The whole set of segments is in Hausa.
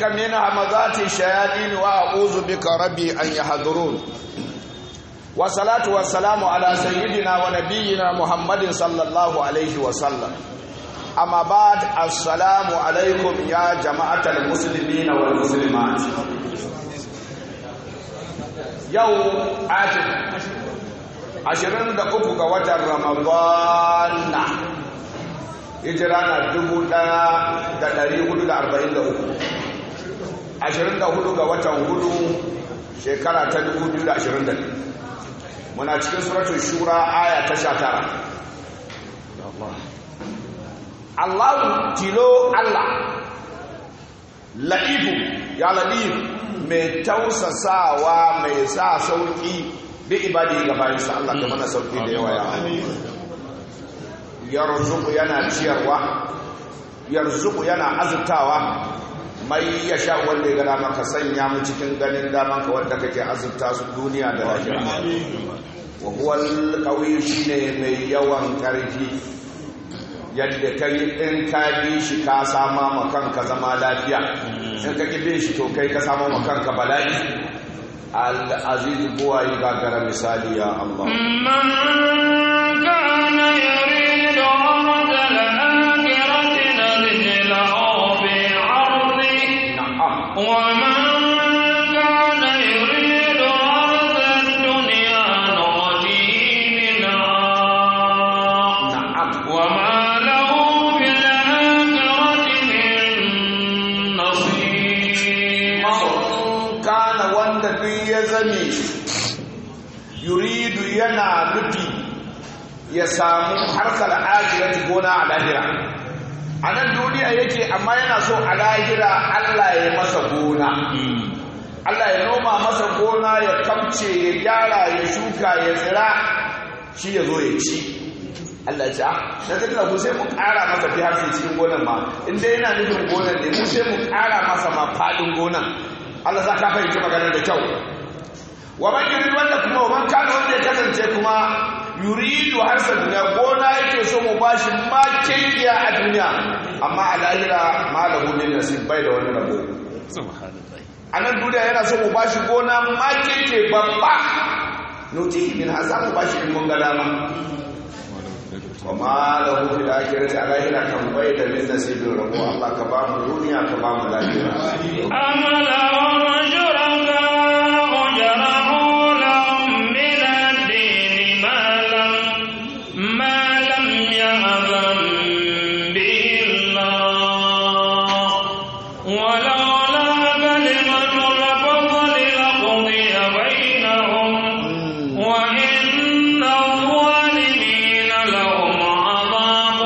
من همزات الشياطين وأعوذ بك ربي أن يحضرون والصلاة والسلام على سيدنا ونبينا محمد صلى الله عليه وسلم أما بعد السلام عليكم يا جماعة المسلمين والمسلمات يوم آتي ashirin da uku ga watan ramadana hijira na dubu ɗaya da ɗari hudu da arba'in da uku ashirin da hudu ga watan hudu shekara ta dubu biyu da ashirin da biyu muna cikin suratun shura aya ta sha tara allahu tilo allah la'ibu ya la'ibu mai tausasawa mai sa sauƙi bi ibadi ga bayansa Allah ka mana sauki da yawa ya yarzuku yana ciyarwa yarzuku yana azurtawa mai ya sha wanda ya gana maka sanya mu cikin ganin daman ka wanda kake azurta su duniya da lahira wa huwa al shine mai yawan karfi yadda kai in ka bi shi ka sama ma kanka zama lafiya in ka ki shi to kai ka sama ma kanka bala'i العزيز بوائي غاغر مثالي يا الله من كان يريد عرض الآخرة نزل له في عرضه نعم ومن كان يريد عرض الدنيا نؤتيه منها نعم وما له في الآخرة من نصيب man kana wanda duk ya zame yuridu yana nufi ya samu harkar ajiyar gona a lahira a nan duniya yake amma yana so a lahira Allah ya masa gona Allah ya noma masa gona ya kamce ya gyara ya shuka ya tsira shi ya zo ya ci Allah ce ah na tattala ku sai mu ƙara masa fi harshe cikin gonan ma in dai yana nufin gonan ne mu sai mu ƙara masa ma faɗin gonan Allah za ka fahimci maganar da kyau wa man yurid wanda kuma wa man kana wanda ya kasance kuma yuridu harsa duniya gona yake so mu bashi ma kengiya a duniya amma a lahira ma lahu min nasib bai da wani rabo a nan duniya yana so mu bashi gona ma kenke babba nuti min hasa mu bashi in mun ga dama wa ma lahu fil akhirati a lahira kan bai da min nasibin rabo Allah ka ba mu duniya ka ba mu lahira أم لهم شركاء شرعوا لهم من الدين ما لم ما لم يأذن به الله ولولا كلمة الفضل لقضي بينهم وإن الظالمين لهم عذاب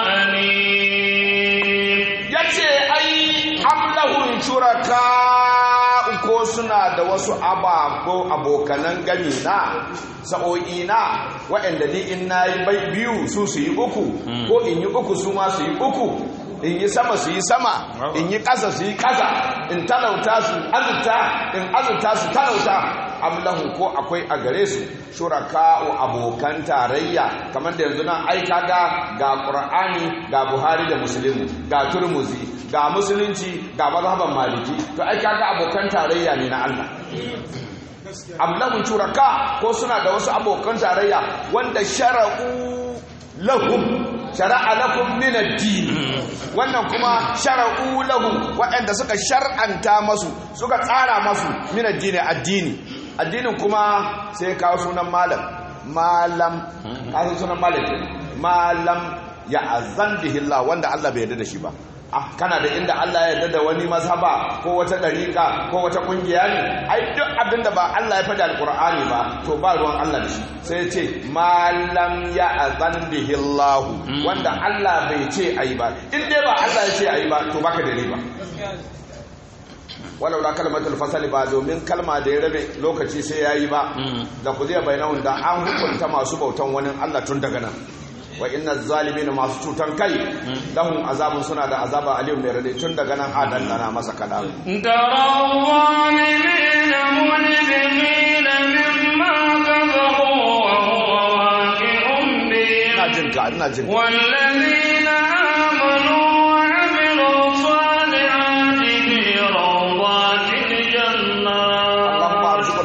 أليم ya ce ai amlahun shuraka ko suna da wasu ababo abokanan gami na sa'o'i na waɗanda ni in na yi bai biyu su su yi uku ko in yi uku su ma su yi uku in yi sama su yi sama in yi ƙasa su yi ƙasa in talauta su azurta in azurta su talauta amlahu ko akwai a gare su shuraka'u abokan tarayya kamar da yanzu nan ai kaga ga qur'ani ga buhari da muslimu ga turmuzi ga musulunci ga mazhaban maliki to ai kaga abokan tarayya ne na Allah amlahu shuraka ko suna da wasu abokan tarayya wanda shara'u lahum shara'a lakum min ad-din wannan kuma shara'u lahum waɗanda suka shar'anta masu suka tsara masu min ad-din addini addinin kuma sai kawo sunan malam malam kawo sunan malam malam ya azan bihi Allah wanda Allah bai yarda da shi ba ah kana da inda Allah ya yarda da wani mazhaba ko wata dariƙa ko wata kungiya ne ai duk abinda ba Allah ya faɗa alqur'ani ba to ba ruwan Allah da shi sai ya ce malam ya azan bihi Allah wanda Allah bai ce ayi ba in dai ba Allah ya ce ayi ba to baka da riba walau da kalmatul fasali ba domin kalma da ya rabe lokaci sai ya yi ba da ku zai bayanahun da an hukunta masu bautan wani Allah tun daga nan wa inna zalimin masu cutan kai lahum azabun suna da azaba aliyu mai rade tun daga nan a dandana masa kada ترى الظالمين مجرمين مما كفروا وهو واقع بهم ina jin ka ina jin ka والذين آمنوا وعملوا الصالحات في روضات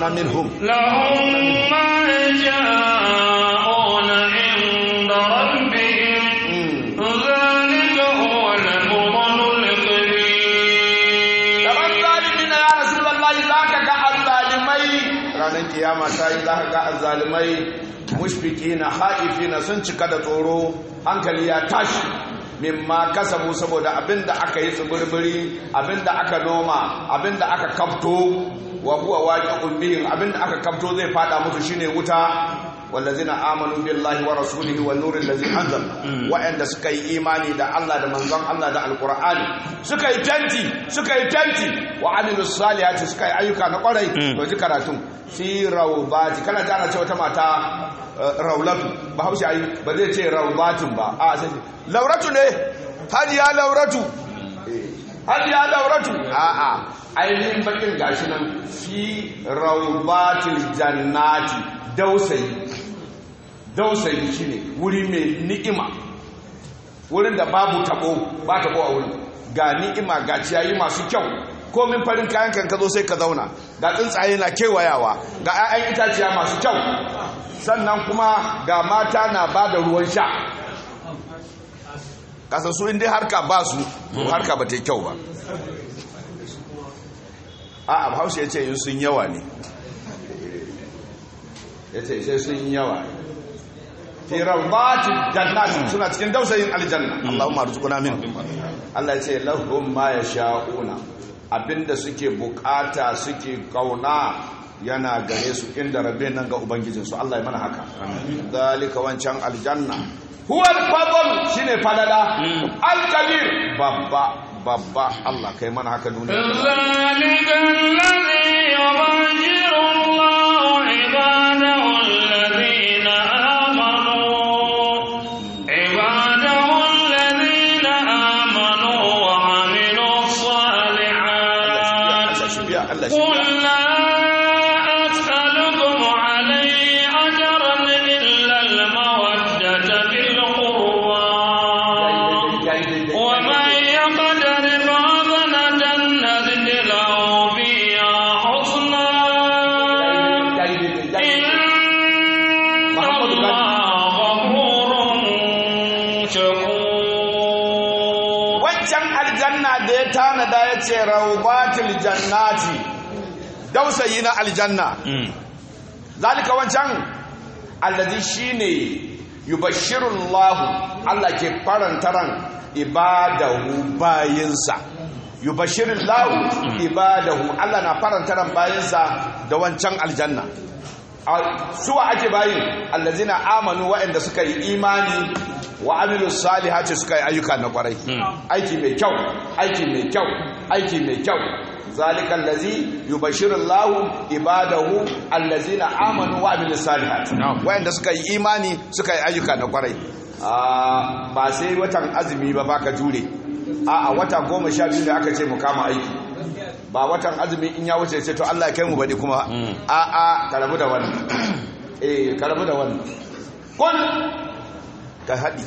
arzuqna minhum لهم ما يشاءون عند ربهم Mm. ذلك هو الفضل الكبير Gaban zalimina ya Rasulullahi za ka ga azzalimai ranar kiyama ta yi za ka ga azzalimai mushfiki na haifi na sun cika da tsoro hankali ya tashi mimma kasabu saboda abinda aka yi tsibirbiri abinda aka noma abinda aka kafto wa huwa waqi'un bihim abinda aka kafto zai fada musu shine wuta wallazina amanu billahi wa rasulihi wan nuril ladzi anzal wa'anda suka yi imani da Allah da manzon Allah da alqur'ani suka yi tanti suka yi tanti wa amilus salihati suka yi ayyuka na kwarai to ji karatun fi rawbati kana ji ana ce wata mata eh, raulatu ba haushi ayi ba zai ce rawbatun ba a sai ce, lauratu ne hajiya lauratu hajiya lauratu a'a ainihin bakin gashi nan fi rawbatil jannati dausayi dausayi shine wuri mai ni'ima wurin da babu tabo ba tabo a wurin ga ni'ima ga ciyayi masu kyau komin farin kayan kan ka zo sai ka zauna ga tsuntsaye na kewayawa ga 'ya'yan itaciya masu kyau sannan kuma ga mata na ba da ruwan sha kasa su inda harka ba su to harka ba ta yi kyau ba a abu haushe ya ce yin sun yawa ne ya ce sai sun yawa fi rawati jannati suna cikin dausayin aljanna Allahumma arzuqna min Allah ya ce lahum ma yasha'una abinda suke bukata suke kauna yana gare su inda rabbe nan ga ubangijin su Allah ya mana haka zalika wancan aljanna huwa al-fadl shine falala al-kabir babba babba Allah kai mana haka duniya ذلك الذي يبشر الله عباده الذين آمنوا عباده الذين آمنوا وعملوا الصالحات Allah shi biya Allah shi قل biya لا أسألكم عليه أجرا إلا المودة في القربى ومن يقترف حسنة نزد له فيها حسنا إن الله غفور شكور wancan aljanna da ya tanada ya ce raubatul jannati dausayi na aljanna zalika wancan allazi shine yubashshirullahu Allah ke farantaran ibadahu bayinsa yubashshirullahu ibadahu Allah na farantaran bayinsa da wancan aljanna A- suwa ake bayin allazina amanu waɗanda suka yi imani wa amilu salihati suka yi ayyuka na kwarai aiki mai kyau aiki mai kyau aiki mai kyau zalika allazi yubashiru Allahu ibadahu allazina amanu wa amilu salihati waɗanda suka yi imani suka yi ayyuka na kwarai Ah, ba sai watan azumi ba baka jure a a wata goma sha biyu da aka ce mu kama aiki ba watan azumi in ya wuce ce to Allah ya kai mu baɗi kuma a a ka rabu da wannan eh ka rabu da wannan kun ka haɗi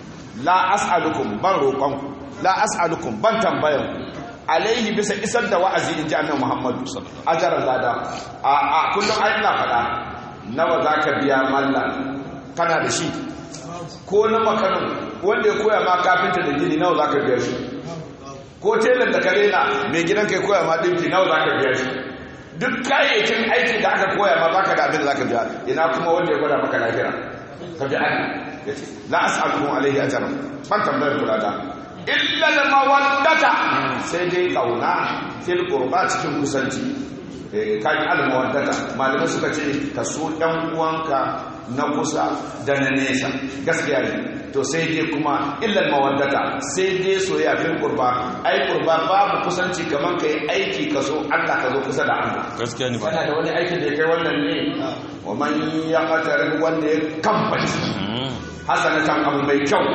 la as'alukum ban roƙonku la as'alukum ban tambayan alaihi bisa isar da wa'azi in ji annabi Muhammadu ajaran lada a a kullum ai ina faɗa nawa zaka biya mallan kana da shi ko na makanin wanda ya koya ma kafinta da gini nawa zaka biya shi ko telan da kare na mai gidan kai koya ma dinki nawa zaka biya shi duk kayayyakin aikin da aka koya ma baka da abin da zaka biya ina kuma wanda ya gwada maka lahira ka bi Allah yace la as'alukum alayhi ajran ban tambayar kula da illa al mawaddata sai dai kauna fil qurba cikin kusanci eh kai al mawaddata malamai suka ce ka so dan uwanka na kusa da na nesa gaskiya ne to sai dai kuma illal mawaddata sai dai soyayya fil qurba ai qurba babu kusanci kaman kai aiki ka so Allah ka zo kusa da Allah gaskiya ne ba kana da wani aikin da ya kai wannan ne wa man yaqtarib wanda ya kambaci hasanatan abu mai kyau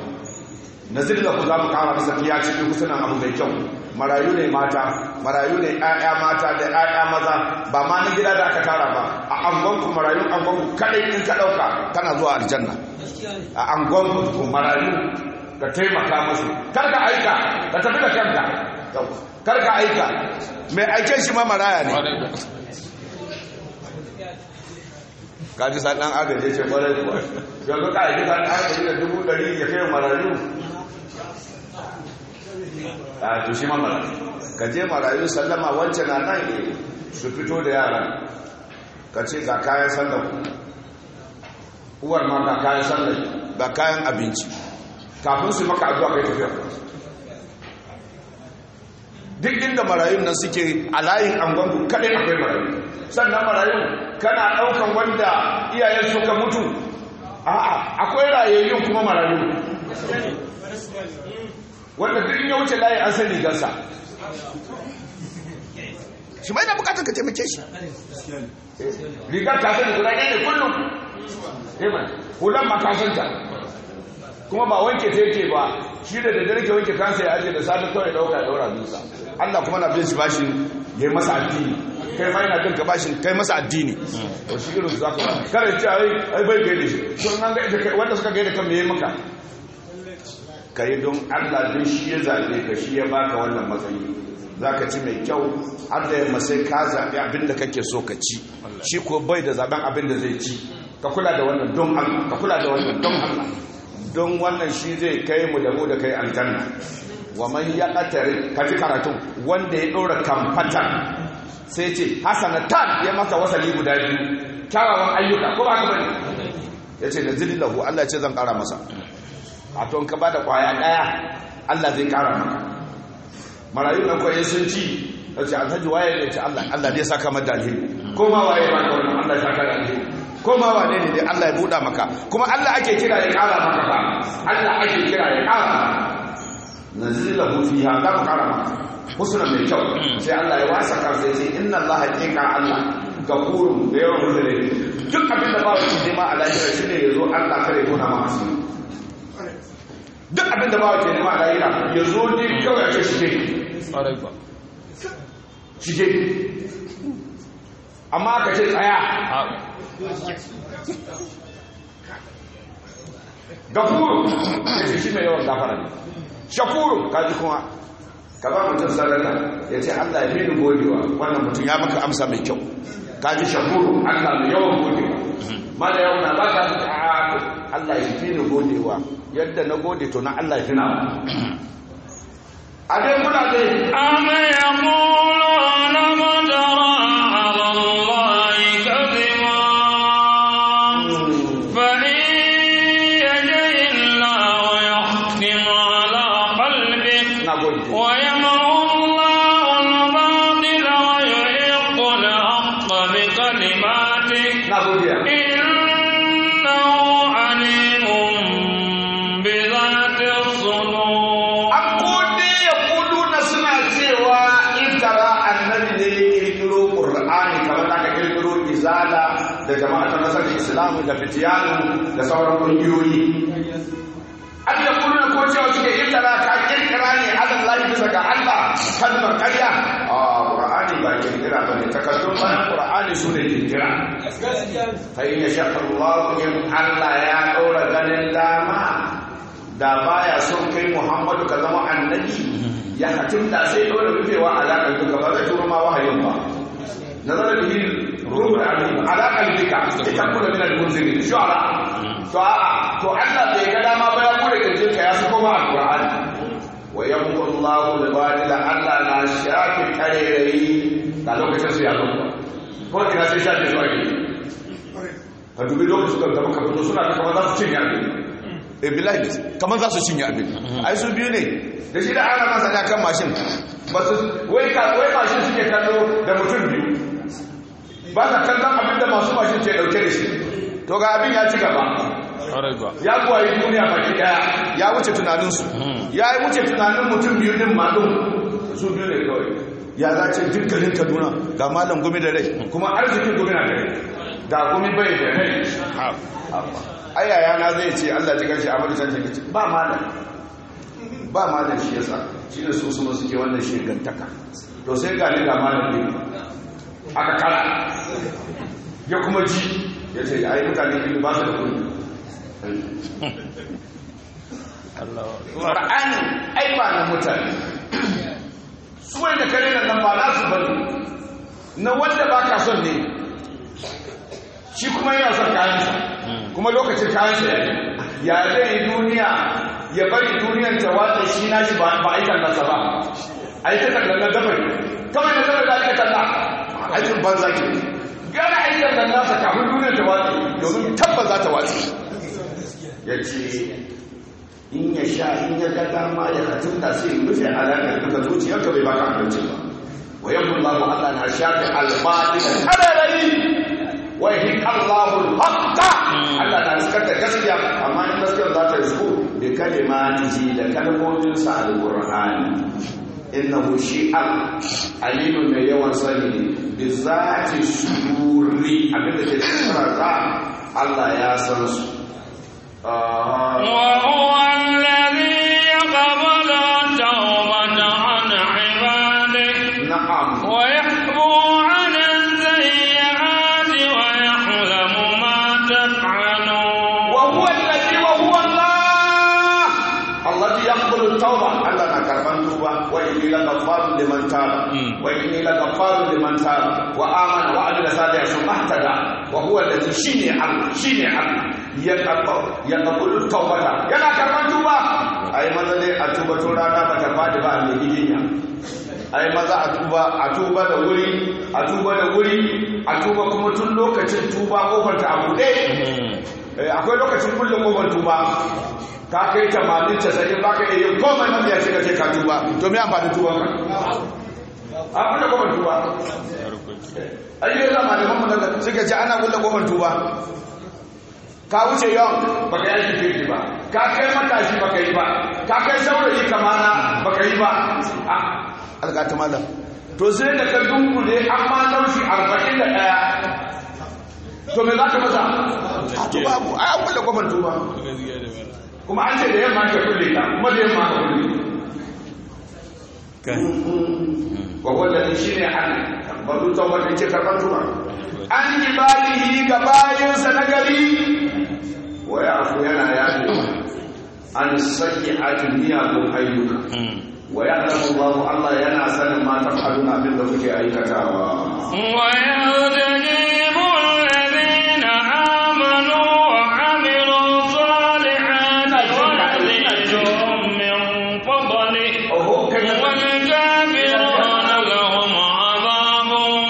nazir da ku za mu kara masa fiya cikin kusunan abu mai kyau marayu ne mata marayu ne ƴaƴa mata da ƴaƴa maza ba ma na gida da aka tara ba a angonku marayun angonku kadai in ka ɗauka kana zuwa aljanna a angonku marayu ka taimaka musu kar ka aika ka tafi da kanka kar ka aika mai aiken shi ma maraya ne kaji sa dan agaje ce kwarai kuwa yanzu ka yi sa dan agaje da dubu ɗari ya kai marayu a to shi ma marayu ka je marayu sallama wancan na nan ne su fito da yaran ka ce ga kayan sallar uwar ma ga kayan sallar ga kayan abinci kafin su maka addu'a kai tafiya duk inda marayun nan suke a layin angonku kaɗai akwai marayu sannan marayun kana ɗaukan wanda iyayen suka mutu a'a akwai rayayyun kuma marayu wanda duk in ya wuce layi an sani gansa shi mai da bukatar ka taimake shi rigar ta sani guda ɗaya ne kullum hulan ma ka santa kuma ba wanke ta yake ba shi da da ke wanke kansa ya ajiye da safe kawai dauka ya daura dusa Allah kuma na bin shi bashin ya yi masa addini kai ma yana bin ka bashin kai masa addini to shi irin za ka ba kare ce ai ai bai gaida shi sun nan gaida kai wanda suka gaida kan me yayi maka kai don Allah din shi ya zabe ka shi ya baka wannan matsayi zaka ci mai kyau har da yamma sai ka zabi abin da kake so ka ci shi ko bai da zaben abin da zai ci ka kula da wannan don Allah ka kula da wannan don Allah don wannan shi zai kai mu da mu da kai aljanna wa man yaqtari kaji karatun wanda ya dora kamfata sai ce hasanatan ya masa wasali guda biyu kyawawan ayyuka ko ba ka bane yace da zillahu Allah ce zan kara masa a to ka bada kwaya daya Allah zai kara maka marayu nan kwaye sun ci yace alhaji waye ne ce Allah Allah zai saka maka alheri ko ma waye ba ka wannan Allah ya saka da alheri ko ma wane ne dai Allah ya buɗa maka kuma Allah ake kira ya ƙara maka ba Allah ake kira ya ƙara nazilahu fiha za mu ƙara maka husna mai kyau sai Allah ya wasa ka sai sai inna Allah haqiqa Allah gafurun da yawan mutane duk abin da ba wani nema a lahira shi ne ya zo Allah kare tona ma asiri duk abin da ba wani nema a lahira ya zo ne kawai ake shige shige amma ka ce tsaya gafuru ya ce shi mai yawan gafara ne shakuru kaji kuma ka ba mutum sadaka ya ce allah ya fi ni godewa wannan mutum ya maka amsa mai kyau kaji shakuru allah mai yawan godewa ma da yawan na ba ka fi allah ya fi ni godewa yadda na gode to na allah ya fi na a dai kuna dai أم يقولون مدرى على الله كذبا فإن يجئ الله يختم على قلبك na gode ويمحو الله الباطل ويحق الحق بكلماته na godiya إنه عليم بذات الصدور an kode ya kudu na suna cewa intara annabi ne ya kirkiro qur'ani kamar da aka kirkiro izala da jama'a ta nasar islamu da fitiyanu da sauran kungiyoyi an ya kudu na ko cewa suke intara ka kirkira ne alallahi bisa ga allah kalmar karya a qur'ani ba kirkira ba ne takardun bayan qur'ani su ne kirkira fa in yasha Allah in Allah ya ɗora ganin dama da baya son kai Muhammadu ka zama annabi ya hatim da sai dole rufewa alaƙar duka ba zai turo ma wahayin ba nazara bihi ruhul alim ala qalbika litakuna min al-munzirin shu'ara to a'a to Allah bai ga dama ba ya bude kirjin ka ya sako ma alqur'ani wa yamqu Allahu al-batila Allah na shafi karerai da lokacin su ya zo ko ina sai shafi su ake ka dubi lokacin da maka fito suna da kamar za su cinye abin e billahi ne kamar za su cinye abin ai su biyu ne da shi da ana masa kan mashin ba su wai ka wai mashin suke kallo da mutum biyu ba ka kallon abin da masu mashin ke dauke da shi to ga abin ya ci gaba ya kuwa yi duniya baki daya ya wuce tunaninsu ya yi wuce tunanin mutum biyu din maɗin su biyu ne kawai ya zace dukkanin kaduna ga malam gumi da rai kuma arzikin gumi na da rai ga gumi bai da rai ayaya na zai ce allah ji gashi a madisar ce ba malam ba malam shi yasa shi ne su suna suke wannan shegantaka to sai ga ni ga malam ne aka kara ya kuma ji ya ce ai mutane biyu ba su da kudi Ƙur'ani ai ba na mutane su wani da kare nan ba na su bane na wanda ba ka son ne shi kuma yana son kayansa kuma lokacin kayansa ya ya zai yi duniya ya bari duniyar ta watsa shi na shi ba a yi tallansa ba a yi ta tallan na dabar kawai na dabar da ake talla aikin banza ke gara a yi tallan nasa kafin duniyar ta watsa domin tabba za ta watsa ya ce in ya sha in ya ga dama ya katun da sai rufe alaƙar duka zuciyarka bai baka abinci ba wa yamma Allah Allah na shafi albadi da kararari wa yahiq Allahu al-haqqa Allah na riskar da gaskiya amma in gaskiyar za ta risko bi kalimatihi da kalmomin sa al-Qur'ani innahu shi'al alimun mai yawan sani bi zati sururi abinda ke cikin Allah ya san su وهو الذي يقبل التوبة عن عباده na'am ويحبو عن السيئات ويعلم ما تفعلون وهو الذي وهو الله الذي يقبل التوبة الله نكرمان توبة وإني لغفار لمن تاب وإني لغفار لمن تاب وآمن وعمل صالحا ثم اهتدى وهو الذي شيني الله شيني الله يقبل يقبل التوبة يلا كرمان توبة أي ماذا لي أتوبة رانا بتفادي بقى من إيدينا ai maza a tuba a tuba da wuri a tuba da wuri a tuba kuma tun lokacin tuba kofar ta abu ɗaya akwai lokacin kullum kofar tuba ka kai tamanin casa'in ba ka iya komai mafiya ce ka ce ka tuba to me amfani tuban ka a kulle kofar tuba ayyuka zama da mamman da suka ce ana kulle kofar tuba ka wuce yawan baka yi aiki kirki ba ka kai matashi baka yi ba ka kai saurayi kamana baka yi ba a algata malam to sai da ka dunkule an ma naushi arba'in da ɗaya to me za ka masa a to babu a an kulle kofar tuba kuma an ce da yamma ka kulle ta kuma da yamma ka kulle wa wanda shi ne an bazu tawbar da ke karɓar tuba an ibadihi ga bayansa na gari wa ya afu yana yaɗe an saki a miyagun ayyuka wa ya alamu babu Allah yana sanin ma tafalun abin da kuke aikatawa ويستجيب الذين آمنوا وعملوا الصالحات ويزيدهم من فضله oho kai والكافرون لهم عذاب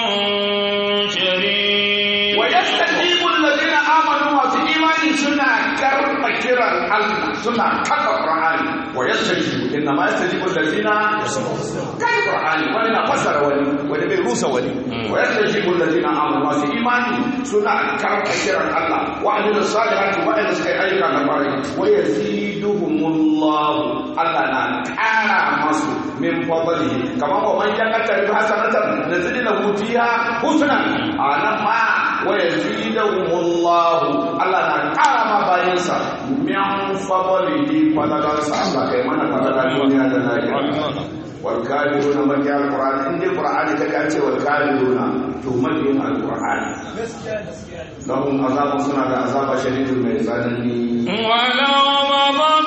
شديد wa yastajibu alladhina amanu wa fi imani suna karba kiran Allah suna kafa Qur'ani wa yastajibu inna ma yastajibu alladhina kai Qur'ani wani na fasara wani wani bai rusa wani wa yastajibu alladhina amanu wa fi imani suna karba kiran Allah wa amilu salihati wa ila suka ayyuka na kwarai wa yaziduhumullahu Allah na kara masu min fadlihi kamar wa man yakata bi hasanatan nazid lahu fiha husna anan ma wa yazidahumullahu Allah na kara ma bayansa min fadlihi fadalansa Allah kai mana fadalan duniya da lahira wal kafiruna man ya alquran in dai qur'ani kaga an ce wal kafiruna to mabiyin alquran lahum azabun suna da azaba shadidun mai tsanani ولو بسط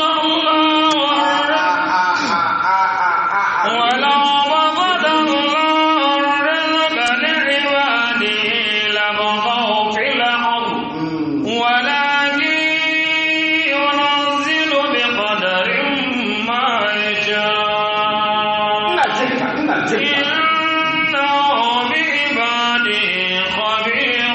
الله ولو بسط الله الرزق لعباده لبغوا في الأرض ولكن ينزل بقدر ما يشاء ina jinka ina jinka إنه بعباده خبير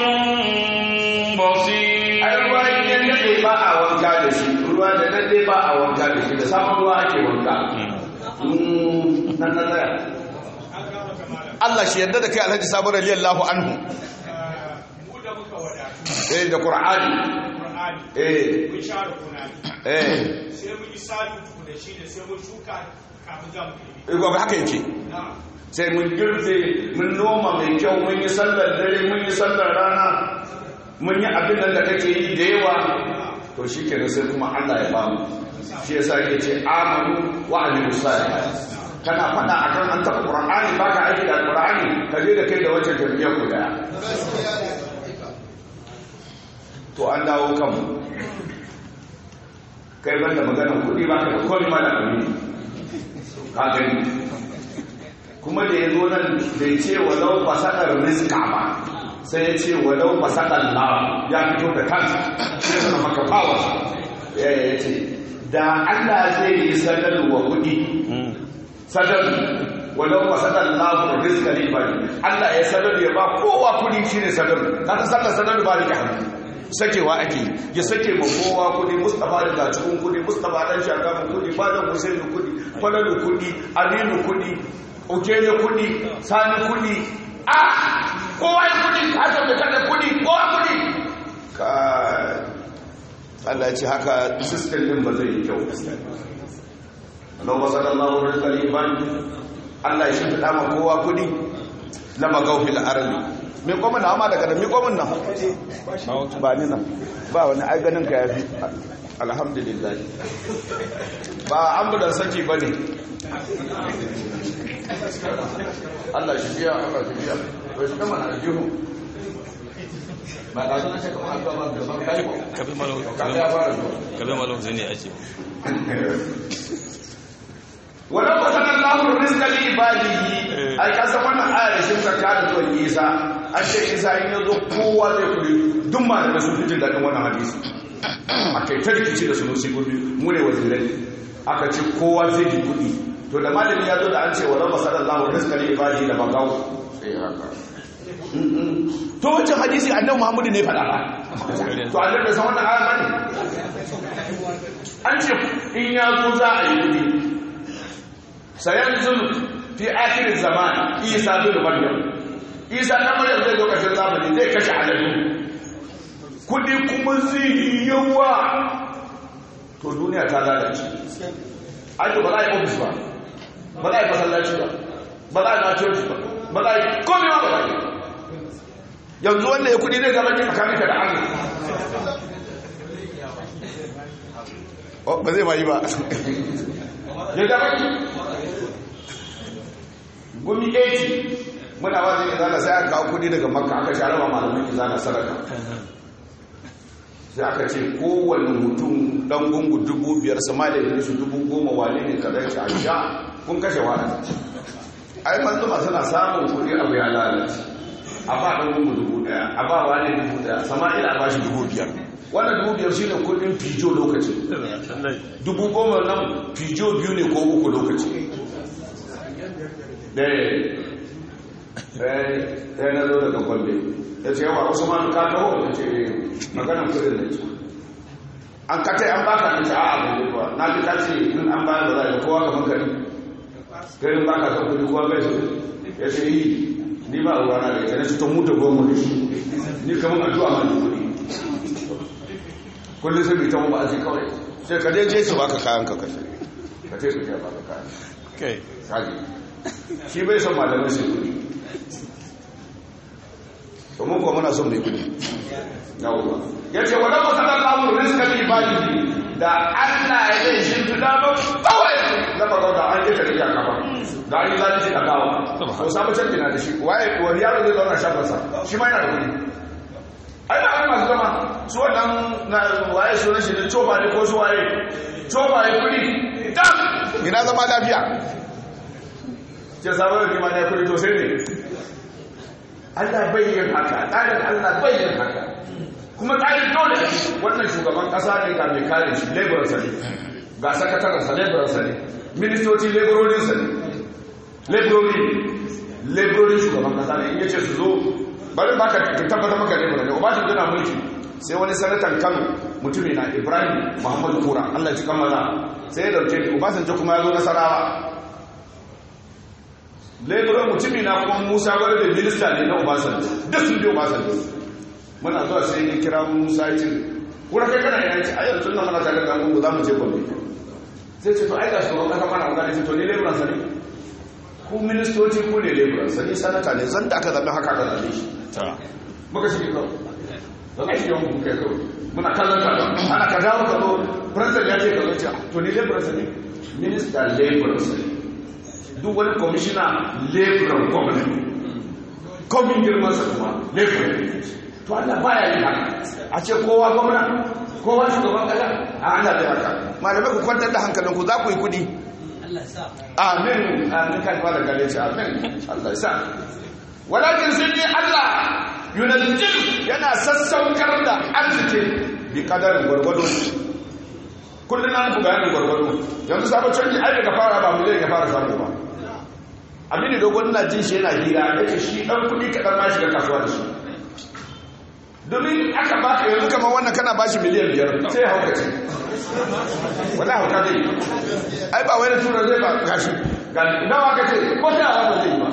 بصير ai ruwa in ya dade ba a wanka da shi ruwa da dade ba a wanka da shi da samun ruwa ake wanka Mm, nan na tsaya Allah shi yadda da kai Alhaji Sabo radiyallahu anhu mu da muka wadatu eh da Qur'ani Qur'ani eh mun share kunani eh sai mun yi salu tuku da shi da sai mun shuka kafin za mu girbi eh gobe haka yake na sai mun girbe mun noma mai kyau mun yi sallar dare mun yi sallar rana mun yi abin nan da kake yi da yawa to shi kenan sai kuma Allah ya bamu shi yasa yake ce amanu wa amilu salihat kana faɗa akan an taɓa qur'ani baka aiki da qur'ani ka je da kai da wancan tarbiyar ku daya to an dawo kanmu kai banda maganar kuɗi ba ka da komai ma da amini ka gani kuma da ya zo nan bai ce wa lau fasadar rizka ba sai ya ce walau masakan na ya fito da kansa sai suna maka power ya ya ce da Allah zai yi sadarwa kuɗi sadar walau masakan na rizka ne ba Allah ya sadar ya ba kowa kuɗi shine sadar kaga sallar sadar ba rike hannu sakewa ake ya sake ma kowa kudi mustapha da gacikun kudi mustapha dan shagamun kudi malam husainu kudi falalu kudi aminu kudi okene kudi sani kudi a kowa ya kudi haka da kada kudi kowa kudi ka Allah ya ce haka system din ba zai yi kyau Allah wa sallallahu alaihi wa sallam Allah ya shi ma kowa kudi lama gaufil arli mi komin na ma daga da mi komin nan ba ni nan ba wani ai ganin ka yafi alhamdulillah ba ambulan saki ba ne Allah shi biya Allah shi biya to shi kama na jihu ba da zuwa shaka ma ba da ba kai ko kabe malo ka ya fara zuwa kabe malo zai ne ake wannan ba sanan lahu rizqa li ibadihi ai ka san wannan ayar shi ka kada zuwa Isa an ce Isa in yazo kowa zai kuri duk ma da sun fitin dadin wannan hadisi akai ta rikici da sunusi gobe mu ne wazirai aka ce kowa zai ji kudi to da malami ya zo da an ce wa rabba sallallahu rizqa li ibadihi da bagawo sai haka to wancan hadisi annabi Muhammadu ne faɗa ba to annabi bai san wannan ayar bane an ce in ya zo za a yi kudi sayanzul fi akhir zaman isa bin maryam isa dan maryam zai zo kashin zamani zai kashe aladu kudi kuma zai yi yawa to duniya ta lalace ai to ba za a yi ofis ba ba za a yi masallaci ba ba za a yi church ba ba za a yi komai ba ba za a yi yanzu wanda ya kudi zai zama ki tsakaninka da Allah ba zai ma yi ba ya zama ki gumi 80 muna wajen izana sai aka kawo kudi daga makka aka share wa malamin izana sadaka sai aka ce kowane mutum dan gungu dubu biyar sama da yin su dubu goma wane ne ka zai a sha kun kashe wani ai manzuma suna samun kudi abu ya lalace a ba dan gungu dubu daya a ba wani dubu daya sama ila ba shi dubu biyar wannan dubu biyar shi ne kudin fijo lokacin dubu goma nan fijo biyu ne ko uku lokaci ɗaya na zo daga kwalbe ya ce yawa wasu ma ka taho ya ce maganan kudin da ce an katai an baka na ce a abu ne kuwa na ji ta ce in an bayan ba za a yi kowa kamar kari garin baka kan kudi kowa bai su ya ce yi ni ba ruwa na da ita na cikin mutu goma da shi ni kamar addu'a ma da kudi kullum sai bai ta mu ba a ce kawai sai ka je je su baka kayan ka kashe ka ce su ke baka kayan kai kaji shi bai son malamai sai kudi to mun kuma muna son mai kudi yawwa yace wala masala Allahu rizqa li ibadihi da Allah ya yi shi da ba kawai da ba da an yi ta riya kafa da an yi zalunci a gawa to samu canji na da shi waye wani yaro zai zauna shafin sa shi ma yana da kudi ai ba ai masu zama su wannan na waye su shi da coba ne ko su waye coba ya kudi dam ina zama lafiya ce sabon da ma ya kudi to sai ne Allah bayyan haka tsarin Allah bayyan haka kuma tsarin dole wannan shugaban kasa ne ga mai kare shi laborarsa ne ga sakatarensa laborarsa ne ministoci labororinsa ne laborori labororin shugaban kasa ne in yace su zo bari baka tabbata maka laborar ne ubashin gina mulki sai wani sanatan kano mutumi na ibrahim muhammadu kura allah ci kammala sai ya dauke ubasanci kuma ya zo nasarawa laifuran mutumi na kuma musa wadda da minista ne na obasanjo duk sun bi obasanjo muna zuwa sai ya kira musa ya ce kuna kai kana yana ce a yanzu nan mana tare da gungu za mu je gombe sai ce to ai ga shugaban kasa mana magana ce to ni laifuran sa ne ku ministoci ku ne laifuran sa ni sanata ne zan da aka zaɓi haka aka zaɓe shi muka shi kawai da kai yawan kuka kai kawai muna kallon ka ana ka dawo ka zo president ya ce ka zo ce to ni laifuran sa ne minista laifuran sa ne duk wani kwamishina laboran gwamnati komin girmansa kuma laboran to Allah baya yi haka a ce kowa gwamna kowa shugaban kasa a Allah bai haka malamai ku kwantar da hankalinku za ku yi kudi amin amin kan fara gare shi amin Allah sa walakin sun yi Allah yunazzil yana sassaukar da arziki bi kadarin gwargwado kullum an buga yanin gwargwado yanzu sabon canji ai daga fara ba miliyan ya fara samu ba abin da dogon na jin shi yana hira ya ce shi ɗan kuɗi kaɗan ma shiga kasuwa da shi domin aka baka yanzu kamar wannan kana bashi miliyan biyar sai hauka ce wala hauka zai ai ba wani tura zai ba gashi ga nawa ka ce ko sai a ba zai yi ba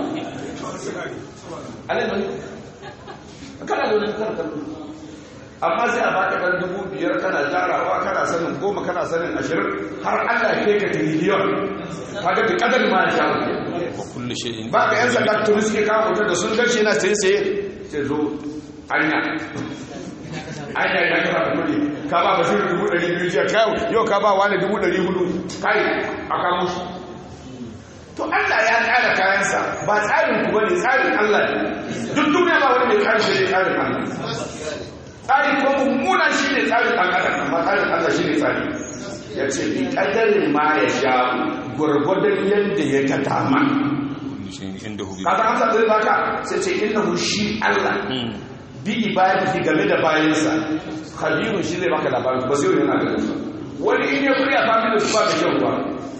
alai kana da wani kan kallo amma sai a baka dan dubu biyar kana jarawa kana sanin goma kana sanin ashirin har Allah ya kai ka tiriliyon kaga bi kadar ma ya shawo wa kullu shay'in ba ka yan sanda turu suke kawo mutum da sun gashi yana sai sai sai zo hanya hanya ya kira da kudi ka ba ba shirin dubu ɗari biyu jiya kai yau ka ba wani dubu ɗari hudu kai a kamo shi to Allah ya tsara kayansa ba tsarin ku bane tsarin Allah ne duk duniya ba wani mai kayan shi tsarin Allah tsari ko mummuna shi ne tsarin ɗan adam amma tsarin Allah shi ne tsari ya ce bi kadarin ma ya sha gwargwadon yadda ya ta dama kullu shay'in indahu bi ka san amsa zai baka sai ce innahu shi Allah bi ibadihi game da bayansa khabirun shi zai baka labarin ba sai yana da su wani in ya kuriya family su ba da kyau ba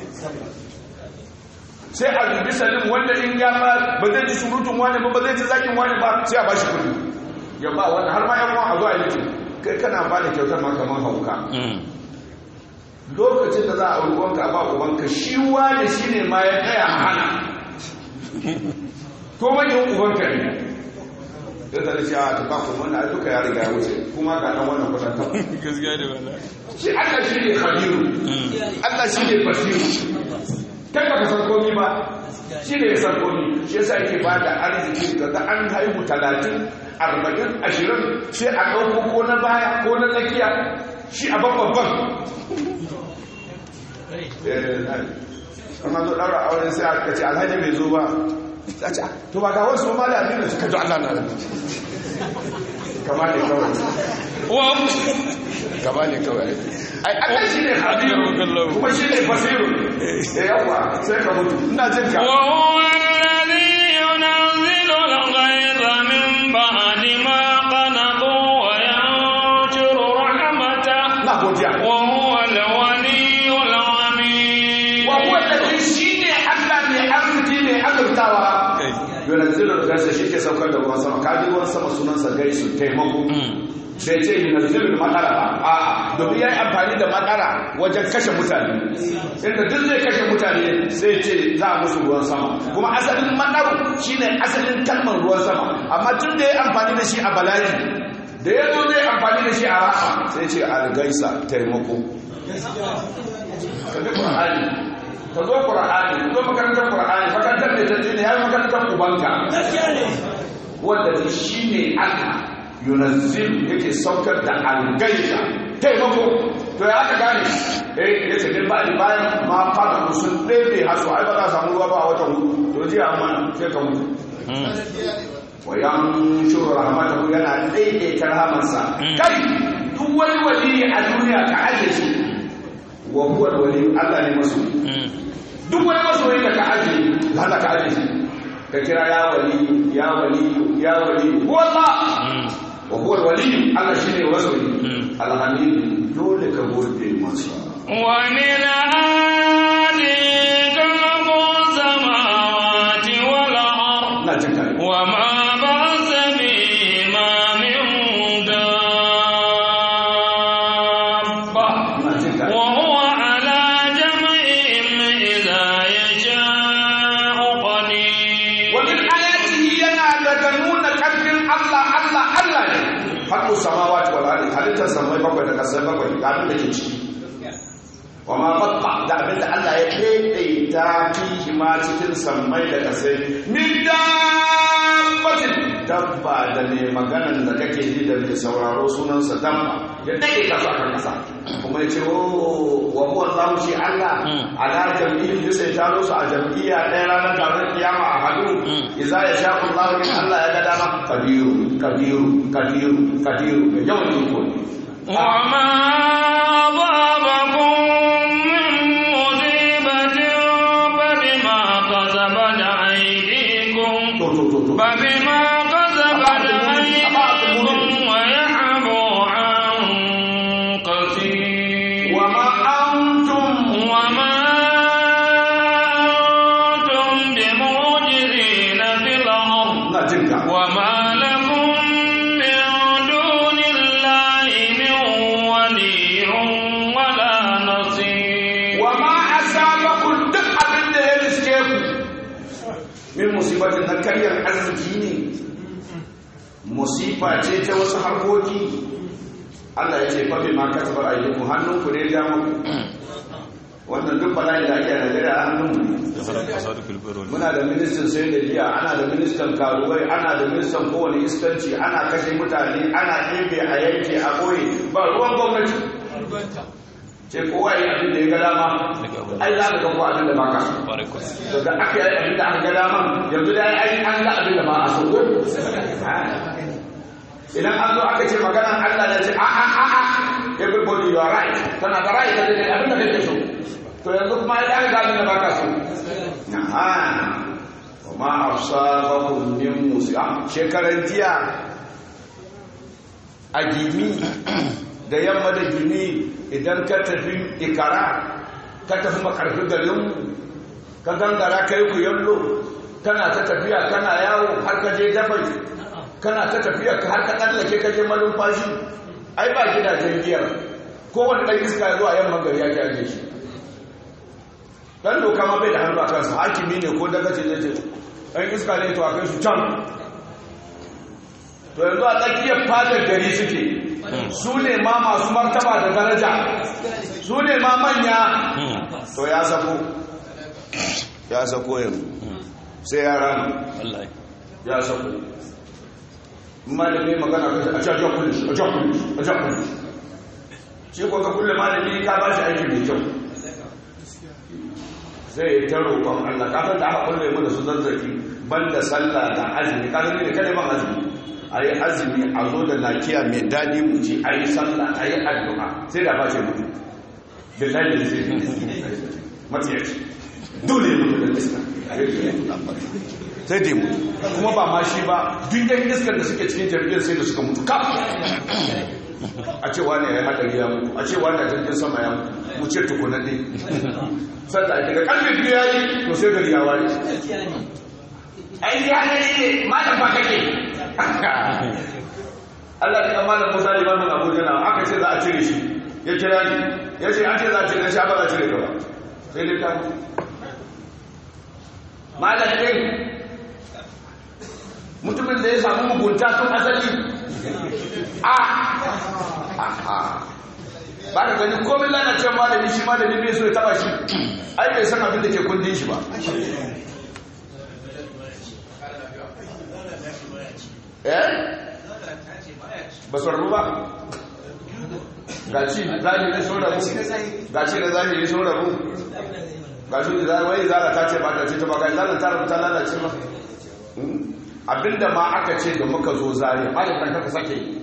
sai a dubi salim wanda in ya ba ba zai ji surutun wani ba ba zai ji zakin wani ba sai a bashi kudi ya ba wani har ma yan uwan a zuwa yi kai kana ba da kyautar ma kamar hauka lokacin da za a ruwanka ba ubanka shi wani shi ne ma ya tsaya a hana ko manyan ubanka ne ya zara shi a tafa kuma na duka ya riga ya wuce kuma ga ɗan wannan kusan kafa gaskiya da wala shi Allah shi ne khabiru Allah shi ne basiru kai baka san komi ba shi ne ya san komi shi yasa yake ba da arziki daga an haihu talatin arba'in ashirin sai a ɗauko ko na baya ko na tsakiya shi a babban amma zo ɗaura auren sai aka ce alhaji bai zo ba a ce to ba ga wasu ma da abin da suka ji Allah na kama ne kawai kama ne kawai ai Allah shi ne habiru kuma shi ne basiru da yawa sai ka mutu ina jin ka وهو الذي ينزل الغيظ من بعد ما قنطوا وينشر رحمته na godiya وهو الولي الحميد wa huwa alladhi shine Allah mai arziki mai azurtawa yunazzilu al-ghaytha shi ke saukar da ruwan sama kaji ruwan sama sunansa gaisu taimako sai ce yunazzilu al-matara ba a domin yayi amfani da matara wajen kashe mutane inda duk zai kashe mutane sai ce za a musu ruwan sama kuma asalin mataru shine asalin kalmar ruwan sama amma tun da ya amfani da shi a bala'i da ya zo zai amfani da shi a rahama sai ce al-gaisa taimako ka bi qur'ani ka zo qur'ani ka zo makarantar qur'ani makarantar da tace ne yayi makarantar ubanka wanda shi ne Allah yunazzil yake saukar da algaita taimako to ya aka gane eh yace din ba bayan ma fada musun ɗebe hasu ai ba za a samu ruwa ba a watan hudu to ji amma sai ka mutu wa yanshuru rahmatahu yana daidaita rahamarsa kai duk wani wali a duniya ka aje shi wa huwa wali Allah ne masu duk wani masoyi da ka aje hana ka aje shi ka kira ya wali ya wali ya wali huwa Allah wa huwa wali Allah shine masoyi alhamid dole ka gode masa ومن آله خلق السماوات والأرض ina jin kai وما بعث بهما من دابة ina jin kai وهو على جمعهم إذا يشاء قدير ومن آياته yana daga nuna ƙarfin Allah Allah Allah ne haƙƙu samawati wal ardi halittar samai bakwai da ƙasai bakwai ga abin da ke ciki wa ma baqa da abin da Allah ya daidaita fihi ma cikin samai da ƙasai min dabbatin dabba da ne maganan da kake ji da mai sauraro sunansa dabba ya daidaita su akan ƙasa kuma ya ce o wa huwa Allahu shi Allah ala jam'iyyar da sai taro su a jam'iyya ɗaya ranar taron kiyama a hadu idza ya sha Allah min Allah ya ga dama kabiru kabiru kabiru kabiru da yawan iko ne وما أصابكم من مصيبة فبما كسبت أيديكم to to to to فبما كسبت amma musifa ce ta wasu harkoki Allah ya ce fa bi ma kasabar ayyukum hannun ku ne ya muku wannan duk bala'in da ake a Najeriya a hannun mu ne da sarar kasa da filbero muna da ministan sai da giya ana da ministan karuwai ana da ministan kowane iskanci ana kashe mutane ana ɗebe a yanke a ɓoye ba ruwan gwamnati ce kowa yi abin da ya ga dama ai za ka ga ko abin da ba ka so ƙwarai kwa daga aka yi abin da aka ga dama yanzu da ai an ga abin da ba a so ko idan an zo aka ce maganar Allah da ce a a a a everybody you are right tana da right da abin da kake so to yanzu kuma ai an ga abin da ba ka so Aha. Wa asabakum min musiba shekaran jiya a gimi da yamma da gimi idan ka tafi ikara ka tafi makarfi garin ka gangara kai ku yallo kana ta tafiya kana yawo har ka je dabai kana ta tafiya har ka tsallake ka je malumfashi ai ba gidajen giyar kowane ɗan iska zuwa yamma gari ya kyage shi dan doka ma bai da hannu a kansa hakimi ne ko daga ce zai ce ɗan iska ne to a kai su can to yanzu a tsakiyar fadar gari suke su ne ma masu martaba da daraja su ne ma manya to ya sako ya sako yanzu sai ya rama wallahi ya sako malami magana kai a cikin kulish a cikin kulish a cikin kulish shi ko ka kulle malami ka ba shi aiki mai kyau zai ta roƙon Allah kafin da aka kulle mu da su zazzaki banda sallah da azumi ka gani ne kada ban azumi ayi azumi a zo da lafiya mai dadi mu ci ayi sallah ayi addu'a sai da ba ce mutu billahi da zai matsiyaci dole mutu da iska sai dai mutu kuma ba ma shi ba duk yan iskar da suke cikin jirgin sai da suka mutu kaf a ce wani ya yi hadari ya mutu a ce wani a jirgin sama ya mutu mu ce tukuna ne sanda ake da kalbin biyu ya yi to sai gari ya wani ai ya ne ne malam ba kake Allah ya kamala Musa limamin Abuja na aka ce za a cire shi ya kira ni ya ce an ce za a cire shi ba za a cire ka ba sai dai ta mutu malam ɗin mutumin da ya samu mugunta tun asali a ba ka gani komin lalacin malami shi malami bai so ya taba shi ai bai san abin da ke kundin shi ba eh ba su rabu ba gaci zahiri sun rabu gaci da zahiri sun rabu gaci da wai zara ta ce ba ta ce ta ba ga zara ta rabu ta lalace ba abinda ma aka ce da muka zo zariya malamin ka sake yi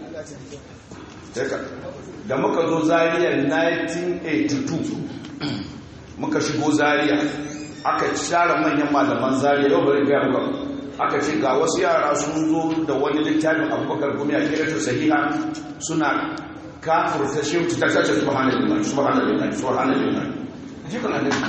da muka zo zariya 1982 muka shigo zariya aka share manyan malaman zariya yau bari gaya muka aka ce ga wasu yara sun zo da wani littafin abubakar gumi a kiratu sahiha suna kafurta shi ta sace subhanallahi subhanallahi subhanallahi jikin annabi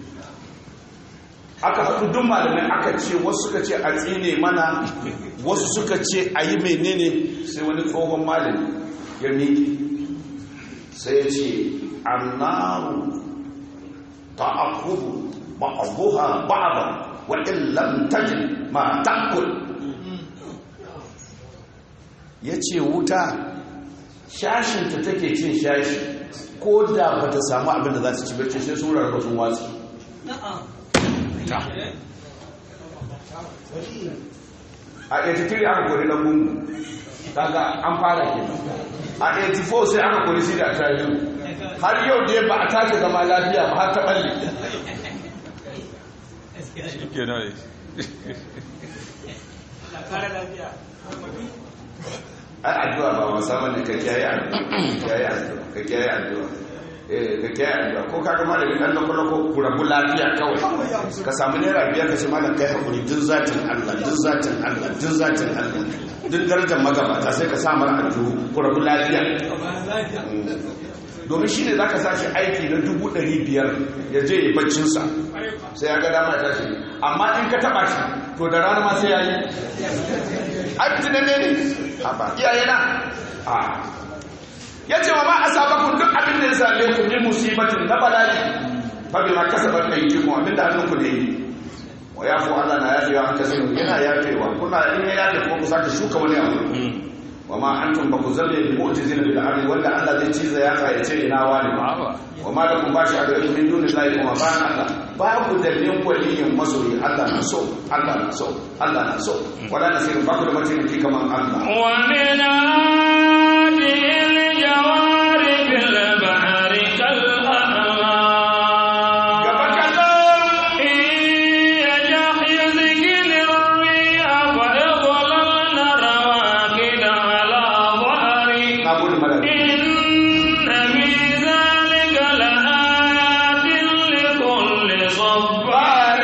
aka haɗu duk malamai aka ce wasu suka ce a tsine mana wasu suka ce a yi menene sai wani tsohon malami ya miƙi sai ya ce annaru ta akubu ba'abuha ba'aba wa illam tajid ma takul ya ce wuta shashinta take cin shashi ko da ba ta samu abin da za ta ci barci sai sun rarraba sun watsi a 83 aka kori na gungu kaga an fara ke a 84 sai aka kori shi da tayu har yau da ba a tashi zama lafiya ba har ta balle ke na ne ai addu'a ba musamman ne ka kiyaye addu'a kiyaye addu'a ka kiyaye addu'a eh ka kiyaye addu'a ko kaga malami dan nan ko ku rabu lafiya kawai ka samu naira biyar ka ce malam kai hakuri duk zatin Allah duk zatin Allah duk zatin Allah duk darajar magabata sai ka sa mara addu'a ku rabu lafiya domin shi ne za ka sashi aiki na dubu ɗari biyar ya je yi baccinsa sai ya ga dama ta shi amma in ka taɓa shi to da rana ma sai ya yi abin da ne ne a ba iyaye na a ya ce wa ma a sabakun duk abin da ya same ku min musibatin na bala'i fa bi ma kasabat aydikum abin da hannunku ne yi wa yafu Allah na yafewa an kasiru yana yafewa kuna in ya yafe kuma ku sake shuka wani abu wa ma antum ba ku zalle bi mu'tizina bil ardi wanda Allah zai ciza ya ya ce ina wani wa ma lakum bashi a gare min duni lahi kuma ba Allah babu da lin waliyin masoyi Allah na so Allah na so Allah na so wala nasiru ba ku da mataimaki kamar Allah ومن هذه الجوار في البحر كالأعلام gaba kadan إن يشأ يسكن الريح فيظللن رواكد على ظهره na gode malaka إن في ذلك لآيات لكل صبار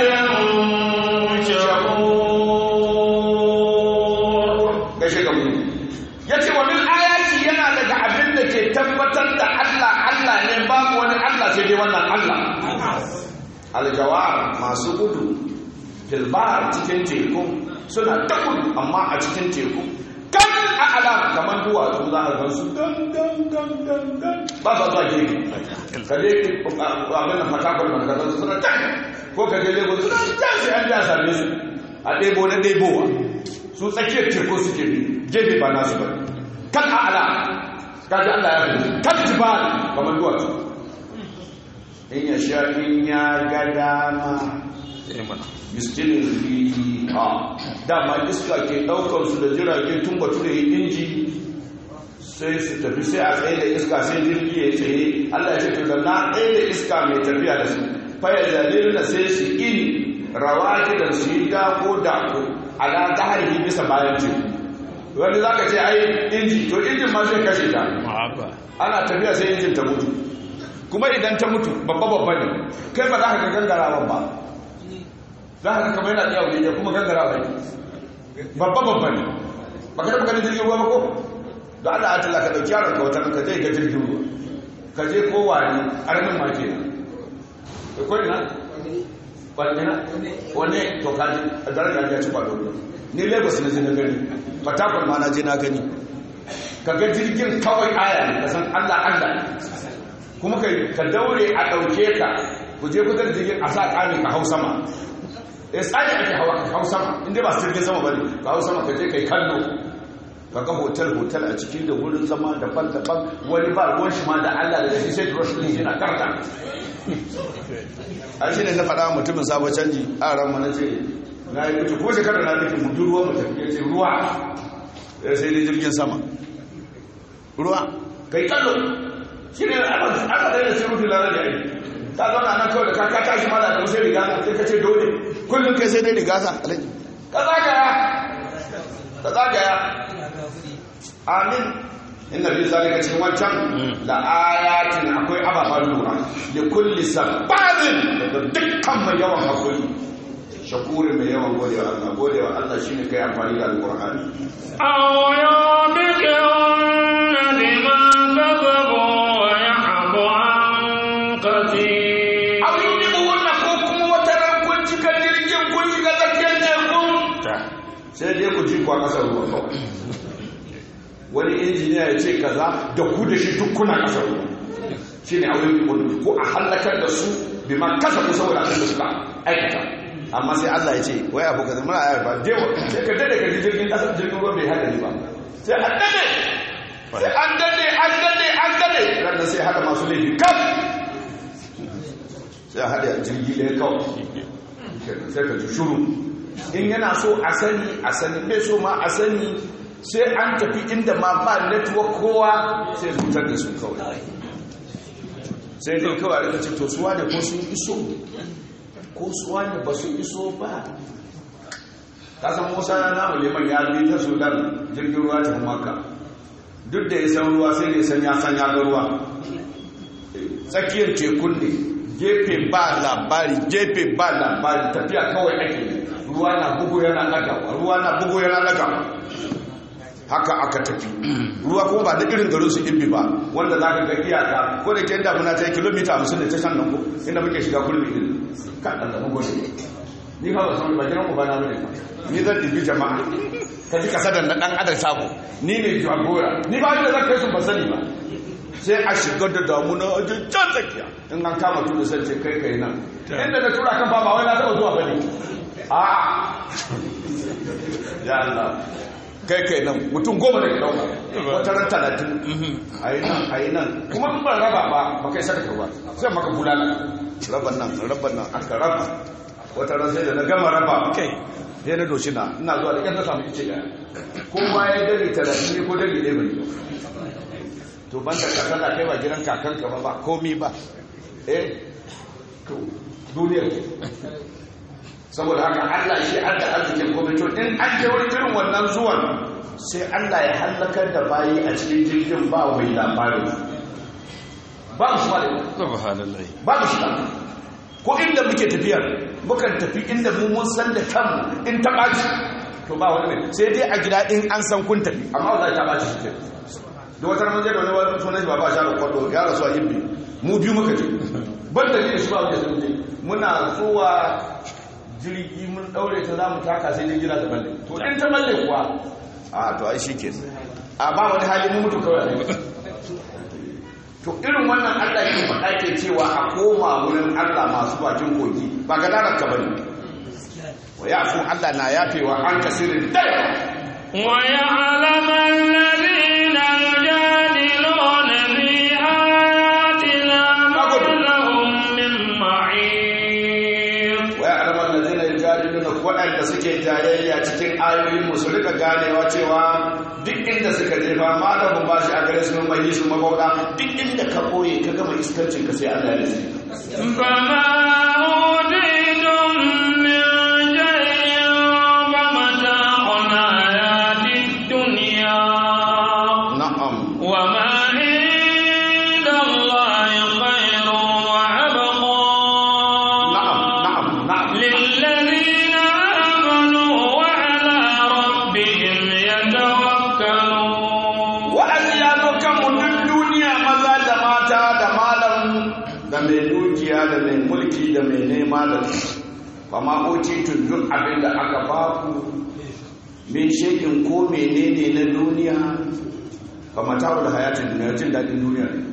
شكور gaishe ga mu yace wa min ayati yana daga abin da ke tabbatar da Allah Allah ne babu wani Allah sai dai wannan Allah aljawar masu gudu filbar cikin teku suna ta gudu amma a cikin teku kan a alam kamar duwatsu za a gan su dan dan dan dan dan ba sa zuwa girki ka je abin da fatakon da ka su suna can ko ka je lagos suna can sai an ja same su a ɗebo na ɗebowa su tsakiyar teku suke bi gefe ba nasu ba kan a alam kaji Allah ya fi kan jibal kamar duwatsu in ya sha in ya ga dama miskinin fihi ha dama iska ke daukar su da jirage tun bature inji sai su tafi sai a tsaye da iska sai jirgi ya tsaye Allah ya ce to da na tsaye da iska mai tafiya da su faya zalilina sai su ini rawaki da su yi dako dako ala zahari bisa bayan teku wani za ka ce ai inji to injin ma zai kashe ta ana tafiya sai injin ta mutu kuma idan ta mutu babba babba ne kai ba za ka ga gangarawa ba za ka kama yana tsaye wuri ya kuma gangarawa ne babba babba ne ba ka taɓa ganin jirgin ruwa ba ko da Allah a tala ka ɗauki yaron ka wata ka je ga jirgin ruwa ka je kowa ne arnin ma ke da ko ina wanne na wanne to ka ji a daraja ya ci kwado ni lagos na je na gani fatakwal ma na je na gani ka ga jirgin kawai aya ne ka san Allah Allah kuma ka daure a ɗauke ka ku je kusa da jirgin a sa ƙami ka hau sama ya tsari ake hawa ka hau sama inda ba su jirgin sama ba ne ka hau sama ka je ka yi kallo ka ga hotel-hotel a ciki da wurin zama daban-daban wani ba ruwan shi ma da allah da shi sai rush ɗin yana karta a shi ne na faɗa mutumin sabon canji a ran mana ce na yi mutu ko shekarar na nufin mutu ruwa mutum ya ce ruwa sai dai jirgin sama ruwa ka yi kallo shi ne aka tsaye da sai rufi lara da yi ta zauna nan kawai da ka ka tashi mala da sai riga sai ka ce dole kullum kai sai dai riga sa alaji ka zagaya ka zagaya amin inna fi zalika cikin wancan la ayatin akwai ababen lura da kulli sabarin da dukkan mai yawan hakuri shakuri mai yawan godewa Allah godewa Allah shine kai amfani da alqur'ani أو يوبكهن بما كذبوا ويعفو عن كثير abin yi wannan ko kuma wata ran kun cika jirgin kun shiga tsakiyar tekun sai dai ku ji kwa kasar ruwa kawai wani injiniya ya ce kaza da ku da shi duk kuna kasar ruwa shi ne abin yi ko a hallakar da su bi ma kasa ku saboda abin da suka aikata amma sai Allah ya ce wai abu kaza muna ayar ba dewa sai ka dade ka ji jirgin kasar jirgin ruwa bai hadari ba sai an dade sai an dade an dade an dade ranar sai hada masu laifi kaf sai a hada jirgi ɗaya kawai sai ka ji shuru in yana so a sani a sani bai so ma a sani sai an tafi inda ma ba network kowa sai zutar da su kawai sai dai kawai da ce to suwa ne ko sun iso ko suwa ne ba su iso ba ta san musa na namu liman ya bi ta sudan jirgin ruwa ta maka duk da ya san ruwa sai da ya san ya san ya ga ruwa tsakiyar tekun ne gefe ba labari gefe ba labari tafiya kawai ake ruwa na bugu yana lagawa ruwa na bugu yana lagawa haka aka tafi ruwa kuma ba da irin garin su ibbi ba wanda za ka ga iyaka ko da ke damuna ta yi kilomita hamsin da ta shan nan ko inda muke shiga kulmi din kan da zama gode ni ba ba san ba gidan ku ba na bane ni zan dibi jama'a ka ji kasadan na dan adam sako ni ne jagora ni ba da zan kai su ba sani ba sai a shigar da damuna a can tsakiya in an kama tudu sai ce kai kai nan inda da tura kan ba ba wai na taba zuwa bane a ya Allah kai kai nan mutum goma da ke dauka wata ran talatin a yi nan a yi nan kuma in ban raba ba ba kai saka ba sai maka bulala raban nan raban nan aka raba wata ran sai da na gama raba kai sai na doshi na ina zuwa da ƙyar na samu ice ɗaya kowa ya dare talatin ne ko dare ɗaya bai to ban da kasa na kai ba gidan kakanka ba ba komi ba eh to duniyar saboda haka Allah shi an da arzikin komai to in an je wani irin wannan zuwan sai Allah ya hallakar da bayi a cikin jirgin ba mai labarin ba su ba subhanallah ba su ba ko inda muke tafiyar mukan tafi inda mu mun san da kanmu in ta ɓaci to ba wani ne sai dai a gida in an san kun tafi amma za ta ɓaci shi ke da wata ramar da wani wani sunan shi ba ba shara kwado ya rasu a yibbi mu biyu muka je ban da ne shi ba wuce sun je muna zuwa jirgi mun daure ta za mu taka sai dai gida ta balle to in ta balle kuwa a to ai shi ke a ba wani hali mu mutu kawai to irin wannan allah ke faɗa ke cewa a koma wurin allah masu bakin kogi ba ga darar ka bane wa ya fu allah na yafewa an kasirin dai ويعلم الذين يجادلون في آياتنا ما لهم من معين wa ya alamar da zina jadiluna waɗanda suke jayayya cikin ayoyin mu su rika ganewa cewa duk inda suka jefa malamin ba shi a gare su mai su mabauda duk inda ka koye ka gama iskancin ka sai Allah ya rike فما أوتيتم من شيء فمتاع الحياة الدنيا na'am وما عند الله خير وأبقى na'am na'am na'am للذين آمنوا وعلى ربهم يتوكلون wa'azi ya zo kan mutum duniya maza da mata da malam da mai dukiya da mai mulki da mai nema da ba ma oci duk abin da aka baku min shekin ko menene na duniya ba mata da hayatin duniya jin daɗin duniya ne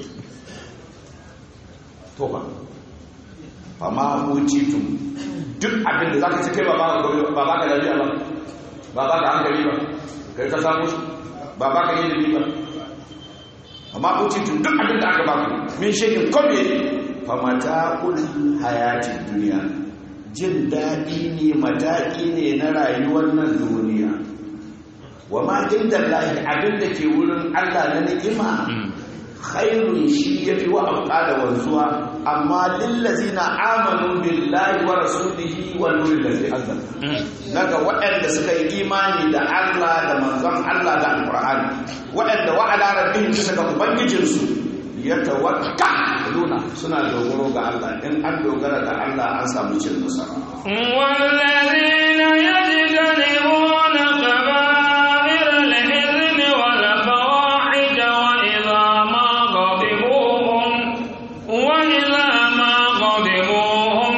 to ba ba ma oci duk abin da za ka ci kai ba ba ka lafiya ba ba ba ka hankali ba kai ka samu shi ba ba ka yi ilimi ba amma kuci tun duk abin da aka ba ku min shekin kome famata kul hayati duniya jin daɗi ne mataƙi ne na rayuwar nan duniya wa ma inda lahi abin da ke wurin allah na ni'ima khairun shi ya fi wa abuƙa da wanzuwa amma lillazina amanu billahi wa rasulihi wa nurin da zai anzal daga waɗanda suka yi imani da Allah da manzon Allah da alƙur'ani waɗanda wa ala rabbihim bisa ga ubangijinsu ya tawakkaluna suna dogaro ga Allah in an dogara ga Allah an samu cin nasara والذين يجتنبون كبائر الإثم والفواحش وإذا ما غضبوا هم وإذا ما غضبوا هم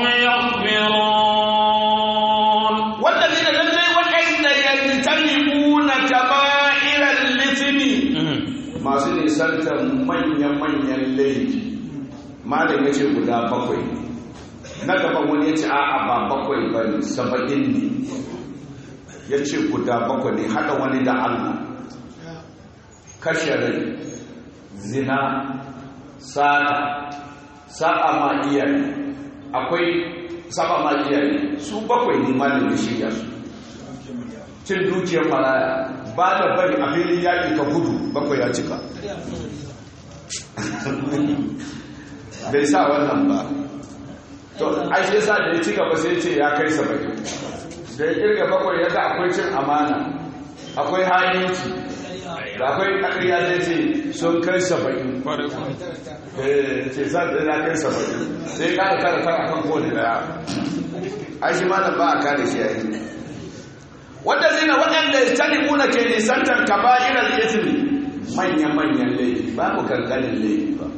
يغفرون والذين lallai waɗanda yajtanibuna kaba'iral lithmi masu nisantar manyan-manyan laifi malam ya ce guda bakwai na gaban wani ya ce a'a ba bakwai ba ne saba'in ne ya ce guda bakwai ne haɗa wani da allah kashe rai zina sata sa'a ma iyaye akwai saba ma iyaye su bakwai ne malam ya shirya su cin dukiyar maraya ba da bari a filin yaƙi ka gudu bakwai ya cika bai sa wannan ba to ai shi yasa da ya ci gaba sai ce ya kai saba'in da ya kirga bakwai ya ga akwai cin amana akwai hanyinci da akwai ƙarya zai ce sun kai saba'in eh ce sa da ya kai saba'in sai ƙara kara kara kan kowane daya ai shi ma ba a kare shi yayi wanda zina waɗanda ya tani muna ke nisantar kaba'irar ismi manya-manyan laifi ba mu kankanin laifi ba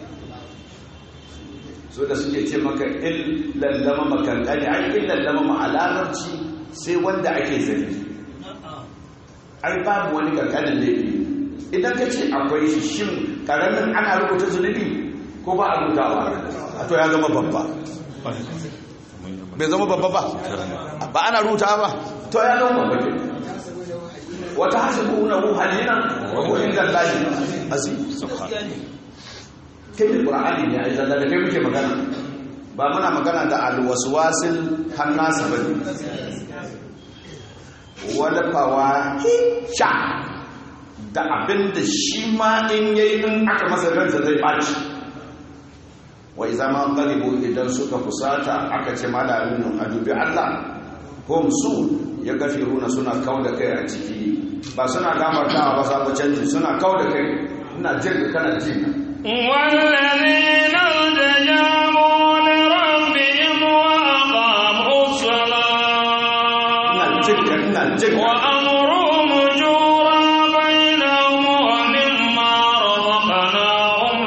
so da suke ce maka in lallama makankani ai in lallama ma'alamarci sai wanda ake zargi ai babu wani kankanin laifi idan ka ce akwai shi shin karamin ana rubuta zunubi ko ba a rubutawa a to ya zama babba bai zama babba ba ba ana ruta ba to ya zama babba ke wata hasibu na hu halina wa hu inda lahi azim kai da qur'ani ne ai zalla da kai muke magana ba muna magana da alwaswasil hannasa bane wala fawahisha da abin da shi ma in yayi in aka masa ransa zai baci wai zama galibu idan suka kusata aka ce malamin a dubi Allah hum su ya gafiruna suna kau da kai a ciki ba suna gamartawa ba sabu canji suna kau da kai ina jin kana jin والذين استجابوا لربهم وأقاموا الصلاة ina jin ina jin وأمرهم شورى بينهم ومما رزقناهم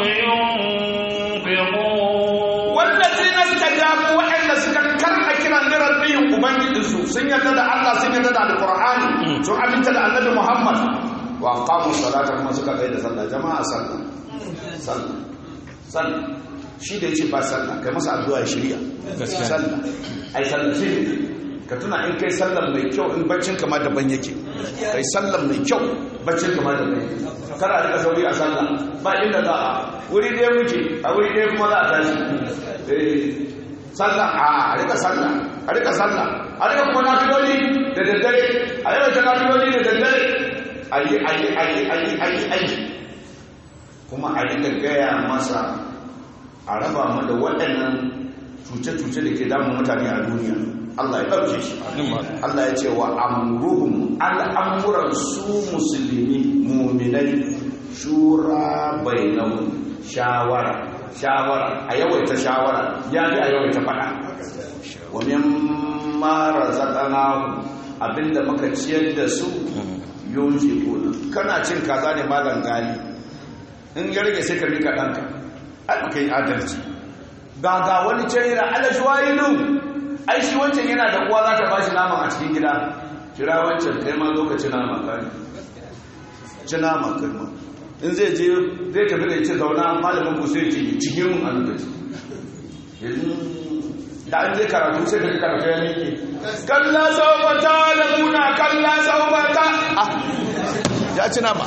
ينفقون wallazi na stajabu waɗanda suka karɓa kiran da rabbihim ubangijinsu sun yarda da Allah sun yarda da alqur'ani sun aminta da annabi Muhammad wa aqamu salata kuma suka kai da sallah jama'a sallah sallah sallah shi da yace ba sallah kai masa addu'a ya shirya Gaskiya. sallah ai sallah shi ka tuna in kai sallah mai kyau in baccin kama daban yake kai sallah mai kyau baccin kama daban yake kada a rika sauri a sallah ba inda za a wuri ɗaya muke a wuri ɗaya kuma za a tashi Eh, sallah a rika sallah a rika sallah a rika kuma nafiloli da daddare a yawaita nafiloli da daddare ayi ayi ayi ayi ayi ayi kuma a rika gaya masa a raba mu da waɗannan cuce-cuce da ke damun mutane a duniya Allah ya ɗauke shi Allah ya ce wa amruhum al'amuran su musulmi muminai shura bainahum shawara shawara a yawaita shawara ya fi a yawaita faɗa wa mimma razaqnahu abinda muka ciyar da su yunfiquna kana cin kaza ne malam gali in ya rage sai ka rika ɗanka ai baka yi adalci ga ga wani can yana alashwayilu ai shi wancan yana da uwa za ta ba shi nama a cikin gida kira wancan kai ma zo ka ci nama kai ci nama kai ma in zai je zai tafi da ce zauna malamin ku sai ce cikin mun a lokaci yanzu da an je karatu sai ka ji karatu ya miƙe kalla saubata da muna kalla saubata ah ya ci nama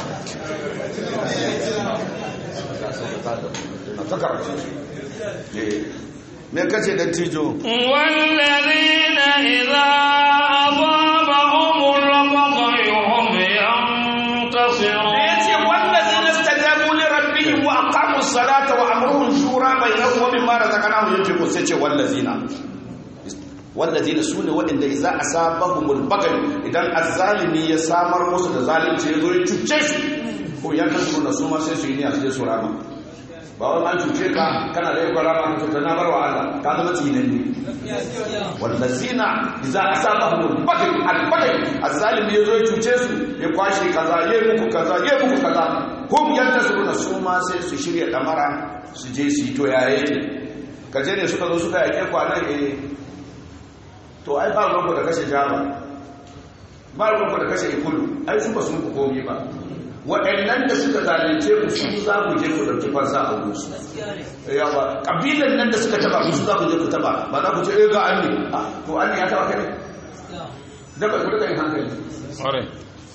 a ta karatu Eh, me kace da tijo والذين إذا أصابهم البغي هم ينتصرون yace wallazina istajabu li rabbihim wa aqamu as-salata wa amruhum shura bainahum wa mimma razaqnahum yunfiqun sai ce wallazina wallazina sune waɗanda idza asabahumul baghy idan azzalimi ya samar musu da zalunci ya zo ya cuce su ko ya kasu na su ma sai su yi niyya su je su rama ba wani an cuce ka kana da yakon rama ka na bar wa Allah ka zama tsinan ne wallazina idza asabahumul baghy al-baghy azzalimi ya zo ya cuce su ya kwashe kaza ya yi muku kaza ya yi muku kaza hum yantasiruna su ma sai su shirya damara su je su yi to ya yake kaje ne suka zo suka yake kwanan eh to ai ba ruwanku da kashe jama ba ruwanku da kashe ikulu ai su ba sun ku komi ba waɗannan da suka zalunce ku su za ku je ku ɗauki fansa a gusu yawa ƙabilan nan da suka taba ku su za ku je ku taba ba za ku ce eh ga an ne Ah, to an ne ya taba kai da ba ku rika yin hankali Ƙwarai.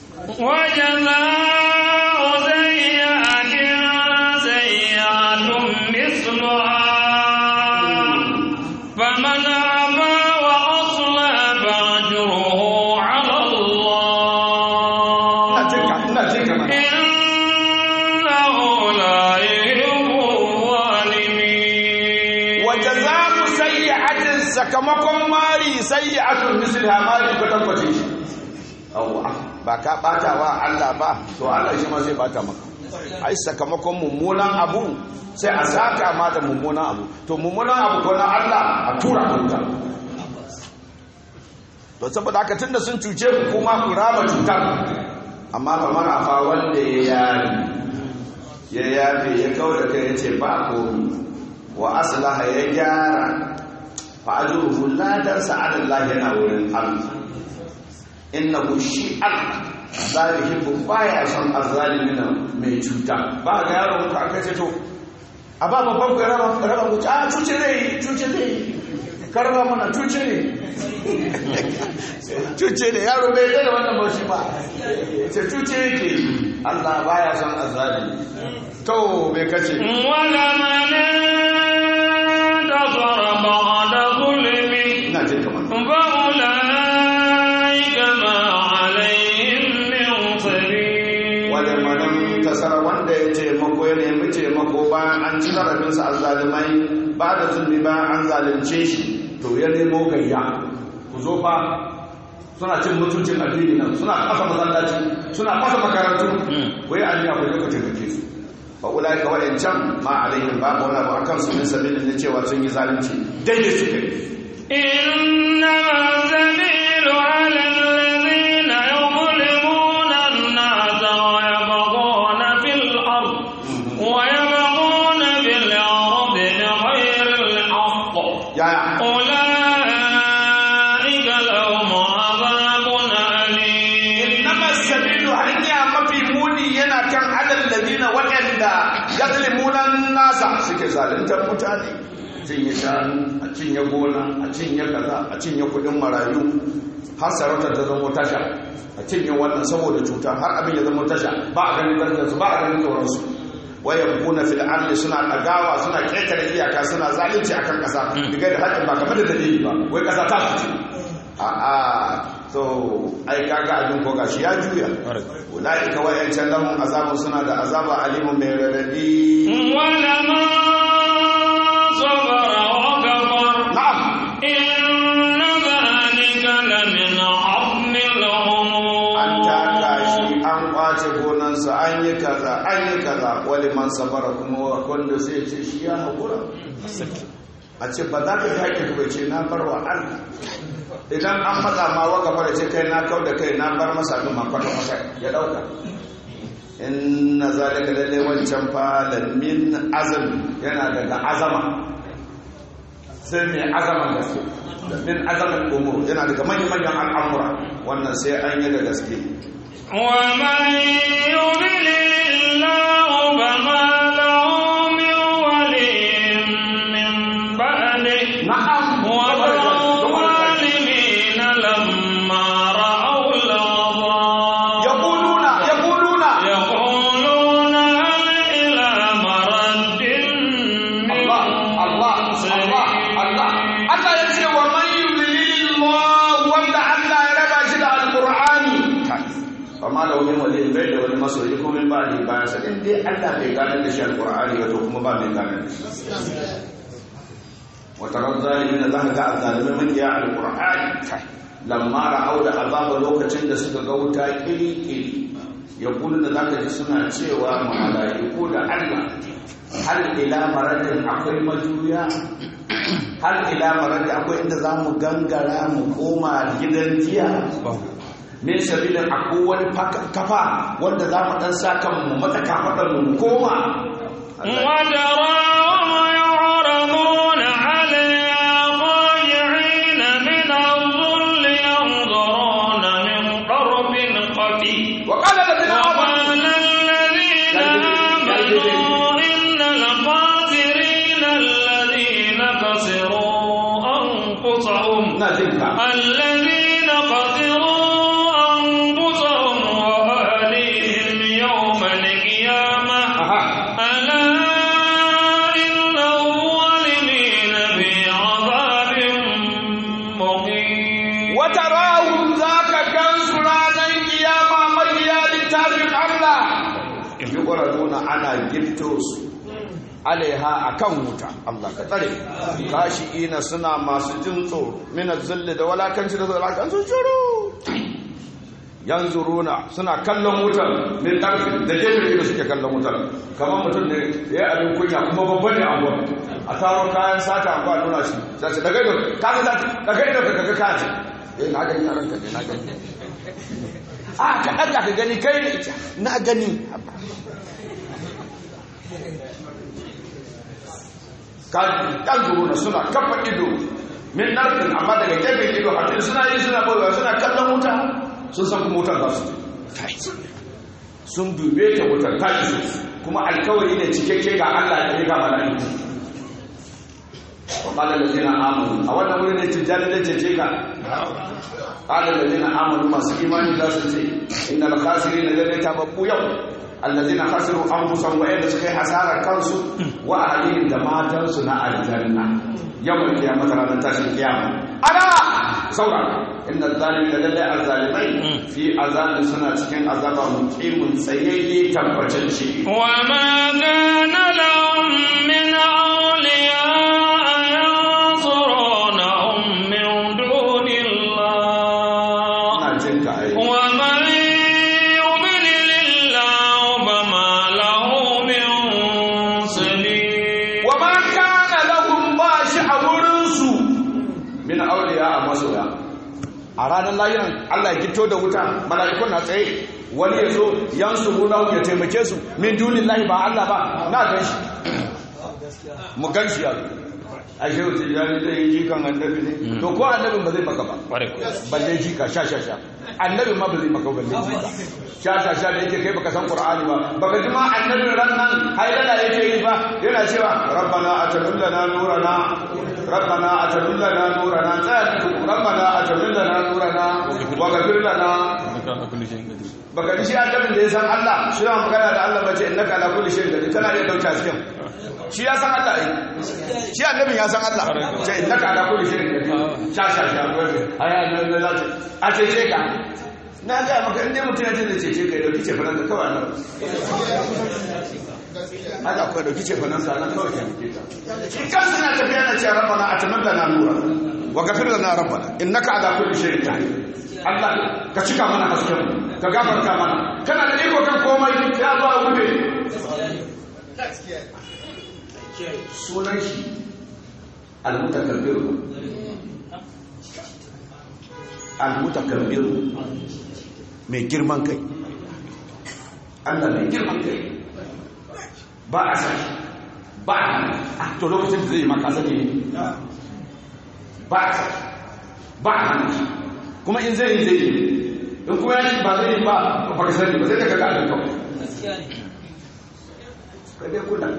وجزاء سيئة سيئة مثلها فمن عفا وأصلح فأجره على ina الله jin ka ina jin ka mana إنه لا يحب الظالمين wajaza'u sayyi'atin sakamakon mari sayyi'atun misliha mari kwatankwace shi awwa ba ka bata wa Allah ba to Allah shi ma zai bata maka ai sakamakon mummunan abu sai a saka ma da mummunan abu to mummunan abu ko na Allah a tura kunta to saboda haka tunda sun cuce ku kuma ku raba cutar amma fa mara fa wanda ya yari ya yafe ya kawo da kai ya ce ba komi wa aslaha ya gyara fa ajruhu ladan sa'adallahi yana wurin Allah innahu shi Allah la yuhibbu baya son azzalimina mai cuta ba ga yaro ka aka ce to a ba babban ku raba raba ku a cuce zai cuce zai karba mana cuce ne cuce ne yaro bai da wannan bauchi ba ce cuce yake Allah baya son azali to bai kace ولمن انتصر بعد ظلمه ina jin kamar فأولئك ما عليهم من سبيل wale manan tasara wanda ya taimako ya nemi taimako bayan an ci zarafinsa a zalimai ba da zulmi bayan an zalunce shi to ya nemo gayya ku zo fa suna cin mutuncin addini nan suna kasa masallaci suna kasa makarantu wai an yi abu da kuka taimake su fa ulai ka wayancan ma alaihim ba wani abu akan su min sabilin na cewa sun yi zalunci daidai su kai إنما السبيل على الذين يظلمون الناس ويبغون في الأرض ويبغون في الأرض بغير الحق yaya أولئك لهم عذاب أليم innama sabilu hanya mafi muni yana kan adal ladina waɗanda yazlimunan nasa suke zaluntar mutane cinye shanu a cinye gona a cinye kaza a cinye kudin marayu har sarautar ta zama tasha a cinye wannan saboda cuta har abin ya zama tasha ba a ganin darajarsu ba a ganin tsoronsu wayan kuna fil ardi suna dagawa suna ƙetare iyaka suna zalunci akan ƙasa diga da haƙin ba kamar da dalili ba wai ƙasa ta fice a a so ai kaga abin ko gashi ya juya ulaika wayancan lahum azabun suna da azaba alimun mai radadi ولمن صبر وكفر na'am إن ذلك لمن عظم an الأمور taka shi an kwace gonansa an yi kaza an yi kaza wali man sabara kuma wanda sai ce shi ya haƙura a ce ba za ka ji haƙƙin ba ce na bar wa Allah idan an matsa ma waka fara ce kai na kau da kai na bar masa abin ma kwata masa ya ɗauka inna zalika lalle wancan fa la min azam yana daga azama sai mai azaman gaske min azaman umur yana daga manyan manyan al'amura wannan sai an yi da gaske ومن يضلل الله فما له من ولي من بعده na'am وترى الظالمين لما رأوا العذاب yaquluna yaquluna يقولون هل إلى مرد من Allah Allah Allah Allah Allah ya ce wa man yudlilillah wanda Allah ya raba shi da alqur'ani amma da wani wali bai da wani masoyi ko min ba ni bayan sa in dai Allah bai gane da shi alqur'ani wato kuma ba mai gane da shi wa tara zalimin Allah ga azalimin man ya alqur'ani lamma ra'au da azaba lokacin da suka ga wuta kiri kiri ya da zaka ji suna cewa malaiku da Allah hal ila maradin akwai majuya hal ila maradin akwai inda za mu gangara mu koma gidan jiya min sabilin akwai wani kafa wanda za mu dan sa kan mu mata kafaɗar mu koma وتراهم يعرضون عليها خاشعين من الذل ينظرون من قرب خفي وقال الذين آمنوا وقال الذين آمنوا إن الخاسرين الذين خسروا أنفسهم نازلك الذين خسروا أنفسهم وأهليهم يوم القيامة aha ألا إن الظالمين في عذاب مقيم وتراهم ذاك كنس ranar kiyama mabiya littafin Allah yuqraduna ana gifto su alaiha akan wuta Allah ka tsare kashi'ina suna masu jin tsoro min zulli da walakanci da walakan sun shuru yanzuruna suna kallon wutar min tarfi da gefe da suke kallon wutar kamar mutum ne ya yi abin kunya kuma babban ne anguwa a taro kayan sata anguwa nuna shi sai ce daga ido ka ga daga ido ka ga kaji eh na gani a ranka ne na gani a ka daga ka gani kai ne ita na gani kan zuruna suna kafa ido min narfin amma daga gefen ido hatin suna yi suna boyewa suna kallon wuta sun san kuma wutar za su sun dube ta wutar ta iso kuma alkawari ne cikakke ga Allah da ga mala'iku wa qala allazina amanu a wannan wurin ne tijjani da cece ka qala allazina amanu masu imani za su ce innal khasirin lalle tababbu yau allazina khasiru anfusahum wa yadda suka yi hasara kansu wa ahlihim da matansu na aljanna yawmal qiyamah ranar tashin kiyama ala saura inna zalimin lalle azzalimai fi azabin suna cikin azaba muqimin tsayayye tabbacin shi وما كان لهم من أولياء ينصرونهم من دون الله ina jin ka ai ومن يضلل الله فما له من سبيل wa ma kana lahum ba shi a wurinsu min auliya a masoya a ranar lahiran Allah ya gito da wuta mala'ikun na tsaye wani ya zo yan su ya taimake su min dunin lahi ba Allah ba na gan shi mu gan shi ya a shi wuce ya ne zai yi jikan annabi ne to ko annabin ba zai maka ba balle jika sha sha sha annabin ma ba zai maka balle jika sha sha sha da yake kai baka san qur'ani ba baka ji ma annabin ran nan haidala yake yi ba yana cewa rabbana atamil lana nurana rabbana atamil lana nurana tsaya rabbana atamil lana nurana wa ghfir lana baka ji shi annabin da ya san Allah shi na magana da Allah bace innaka ala kulli shay'in qadir kana iya dauka cikin shi ya san Allah ai shi annabin ya san Allah ce innaka ala kulli shay'in qadir sha sha sha gobe aya nan da zata a ce ce ka na ga maka inda mutum ya ce da ce ce kai dauki ce fanan da kawai nan haka kawai dauki ce fanan sa nan kawai ke shi kansa na tafiya na ce rabbana atamanna na nura wa ghafir lana rabbana innaka ala kulli shay'in qadir Allah ka cika mana hasken ka gafarta mana kana da iko kan komai ya zo a gube sunan shi al-mutakabbir al-mutakabbir mai girman kai Allah mai girman kai ba a san ba a to lokacin da zai maka sani ba a san ba a hana shi kuma in zai yi zai yi in kuma ya ba zai yi ba ba ka sani ba zai daga gadon kawai kadai kula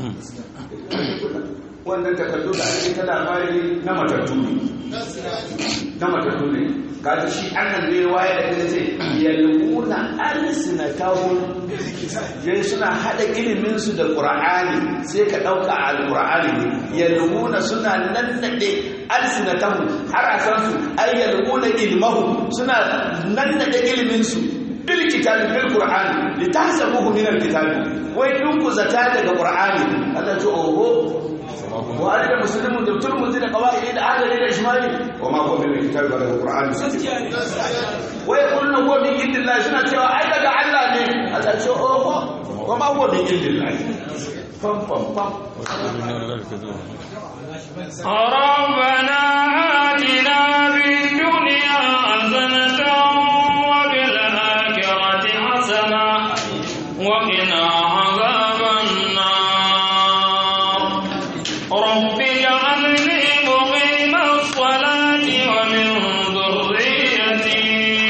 wannan takardu da ake ta labari na matattu ne na matattu ne kaji shi annan ne waye da kuma ce yalmuna alsinatahum yayin suna hada ilimin su da qur'ani sai ka dauka alqur'ani ne yalmuna suna nannade alsinatahum harasan su ay yalmuna ilmahum suna nannade ilimin su bil kitabi bil qur'ani litahsabuhu min al kitabi wai dun ku zata daga qur'ani Allah ce oho buhari da musulmi da turmuzi da kawai da adali da ishmael wa ma huwa min kitabi wa daga qur'ani wai kullu huwa min indillah suna cewa ai daga Allah ne Allah ce oho wa ma huwa min indillah fam fam fam ربنا آتنا في الدنيا حسنة وفي الآخرة حسنة وقنا عذاب النار رب اجعلني مقيم الصلاة ومن ذريتي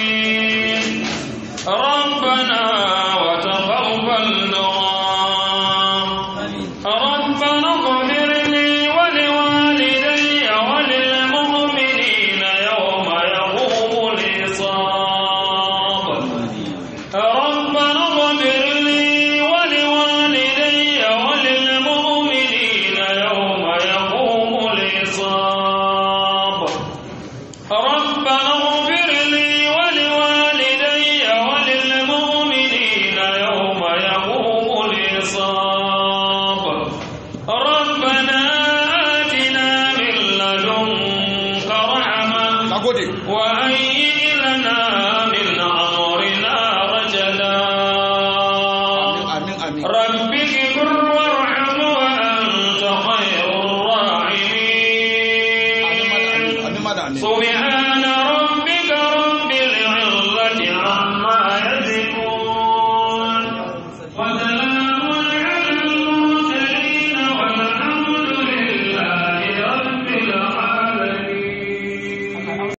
ربنا وتقبل دعاء ربنا اغفر لي ولوالدي وللمؤمنين يوم يقوم الحساب ربنا اغفر لي ولوالدي وللمؤمنين يوم يقوم الحساب ربنا اغفر لي ولوالدي وللمؤمنين يوم يقوم الحساب ربنا آتنا من لدنك رحمة nagode وهيئ لنا من أمرنا رشدا amin amin رب اغفر وارحم وأنت خير الراحمين amin amin amin سبحان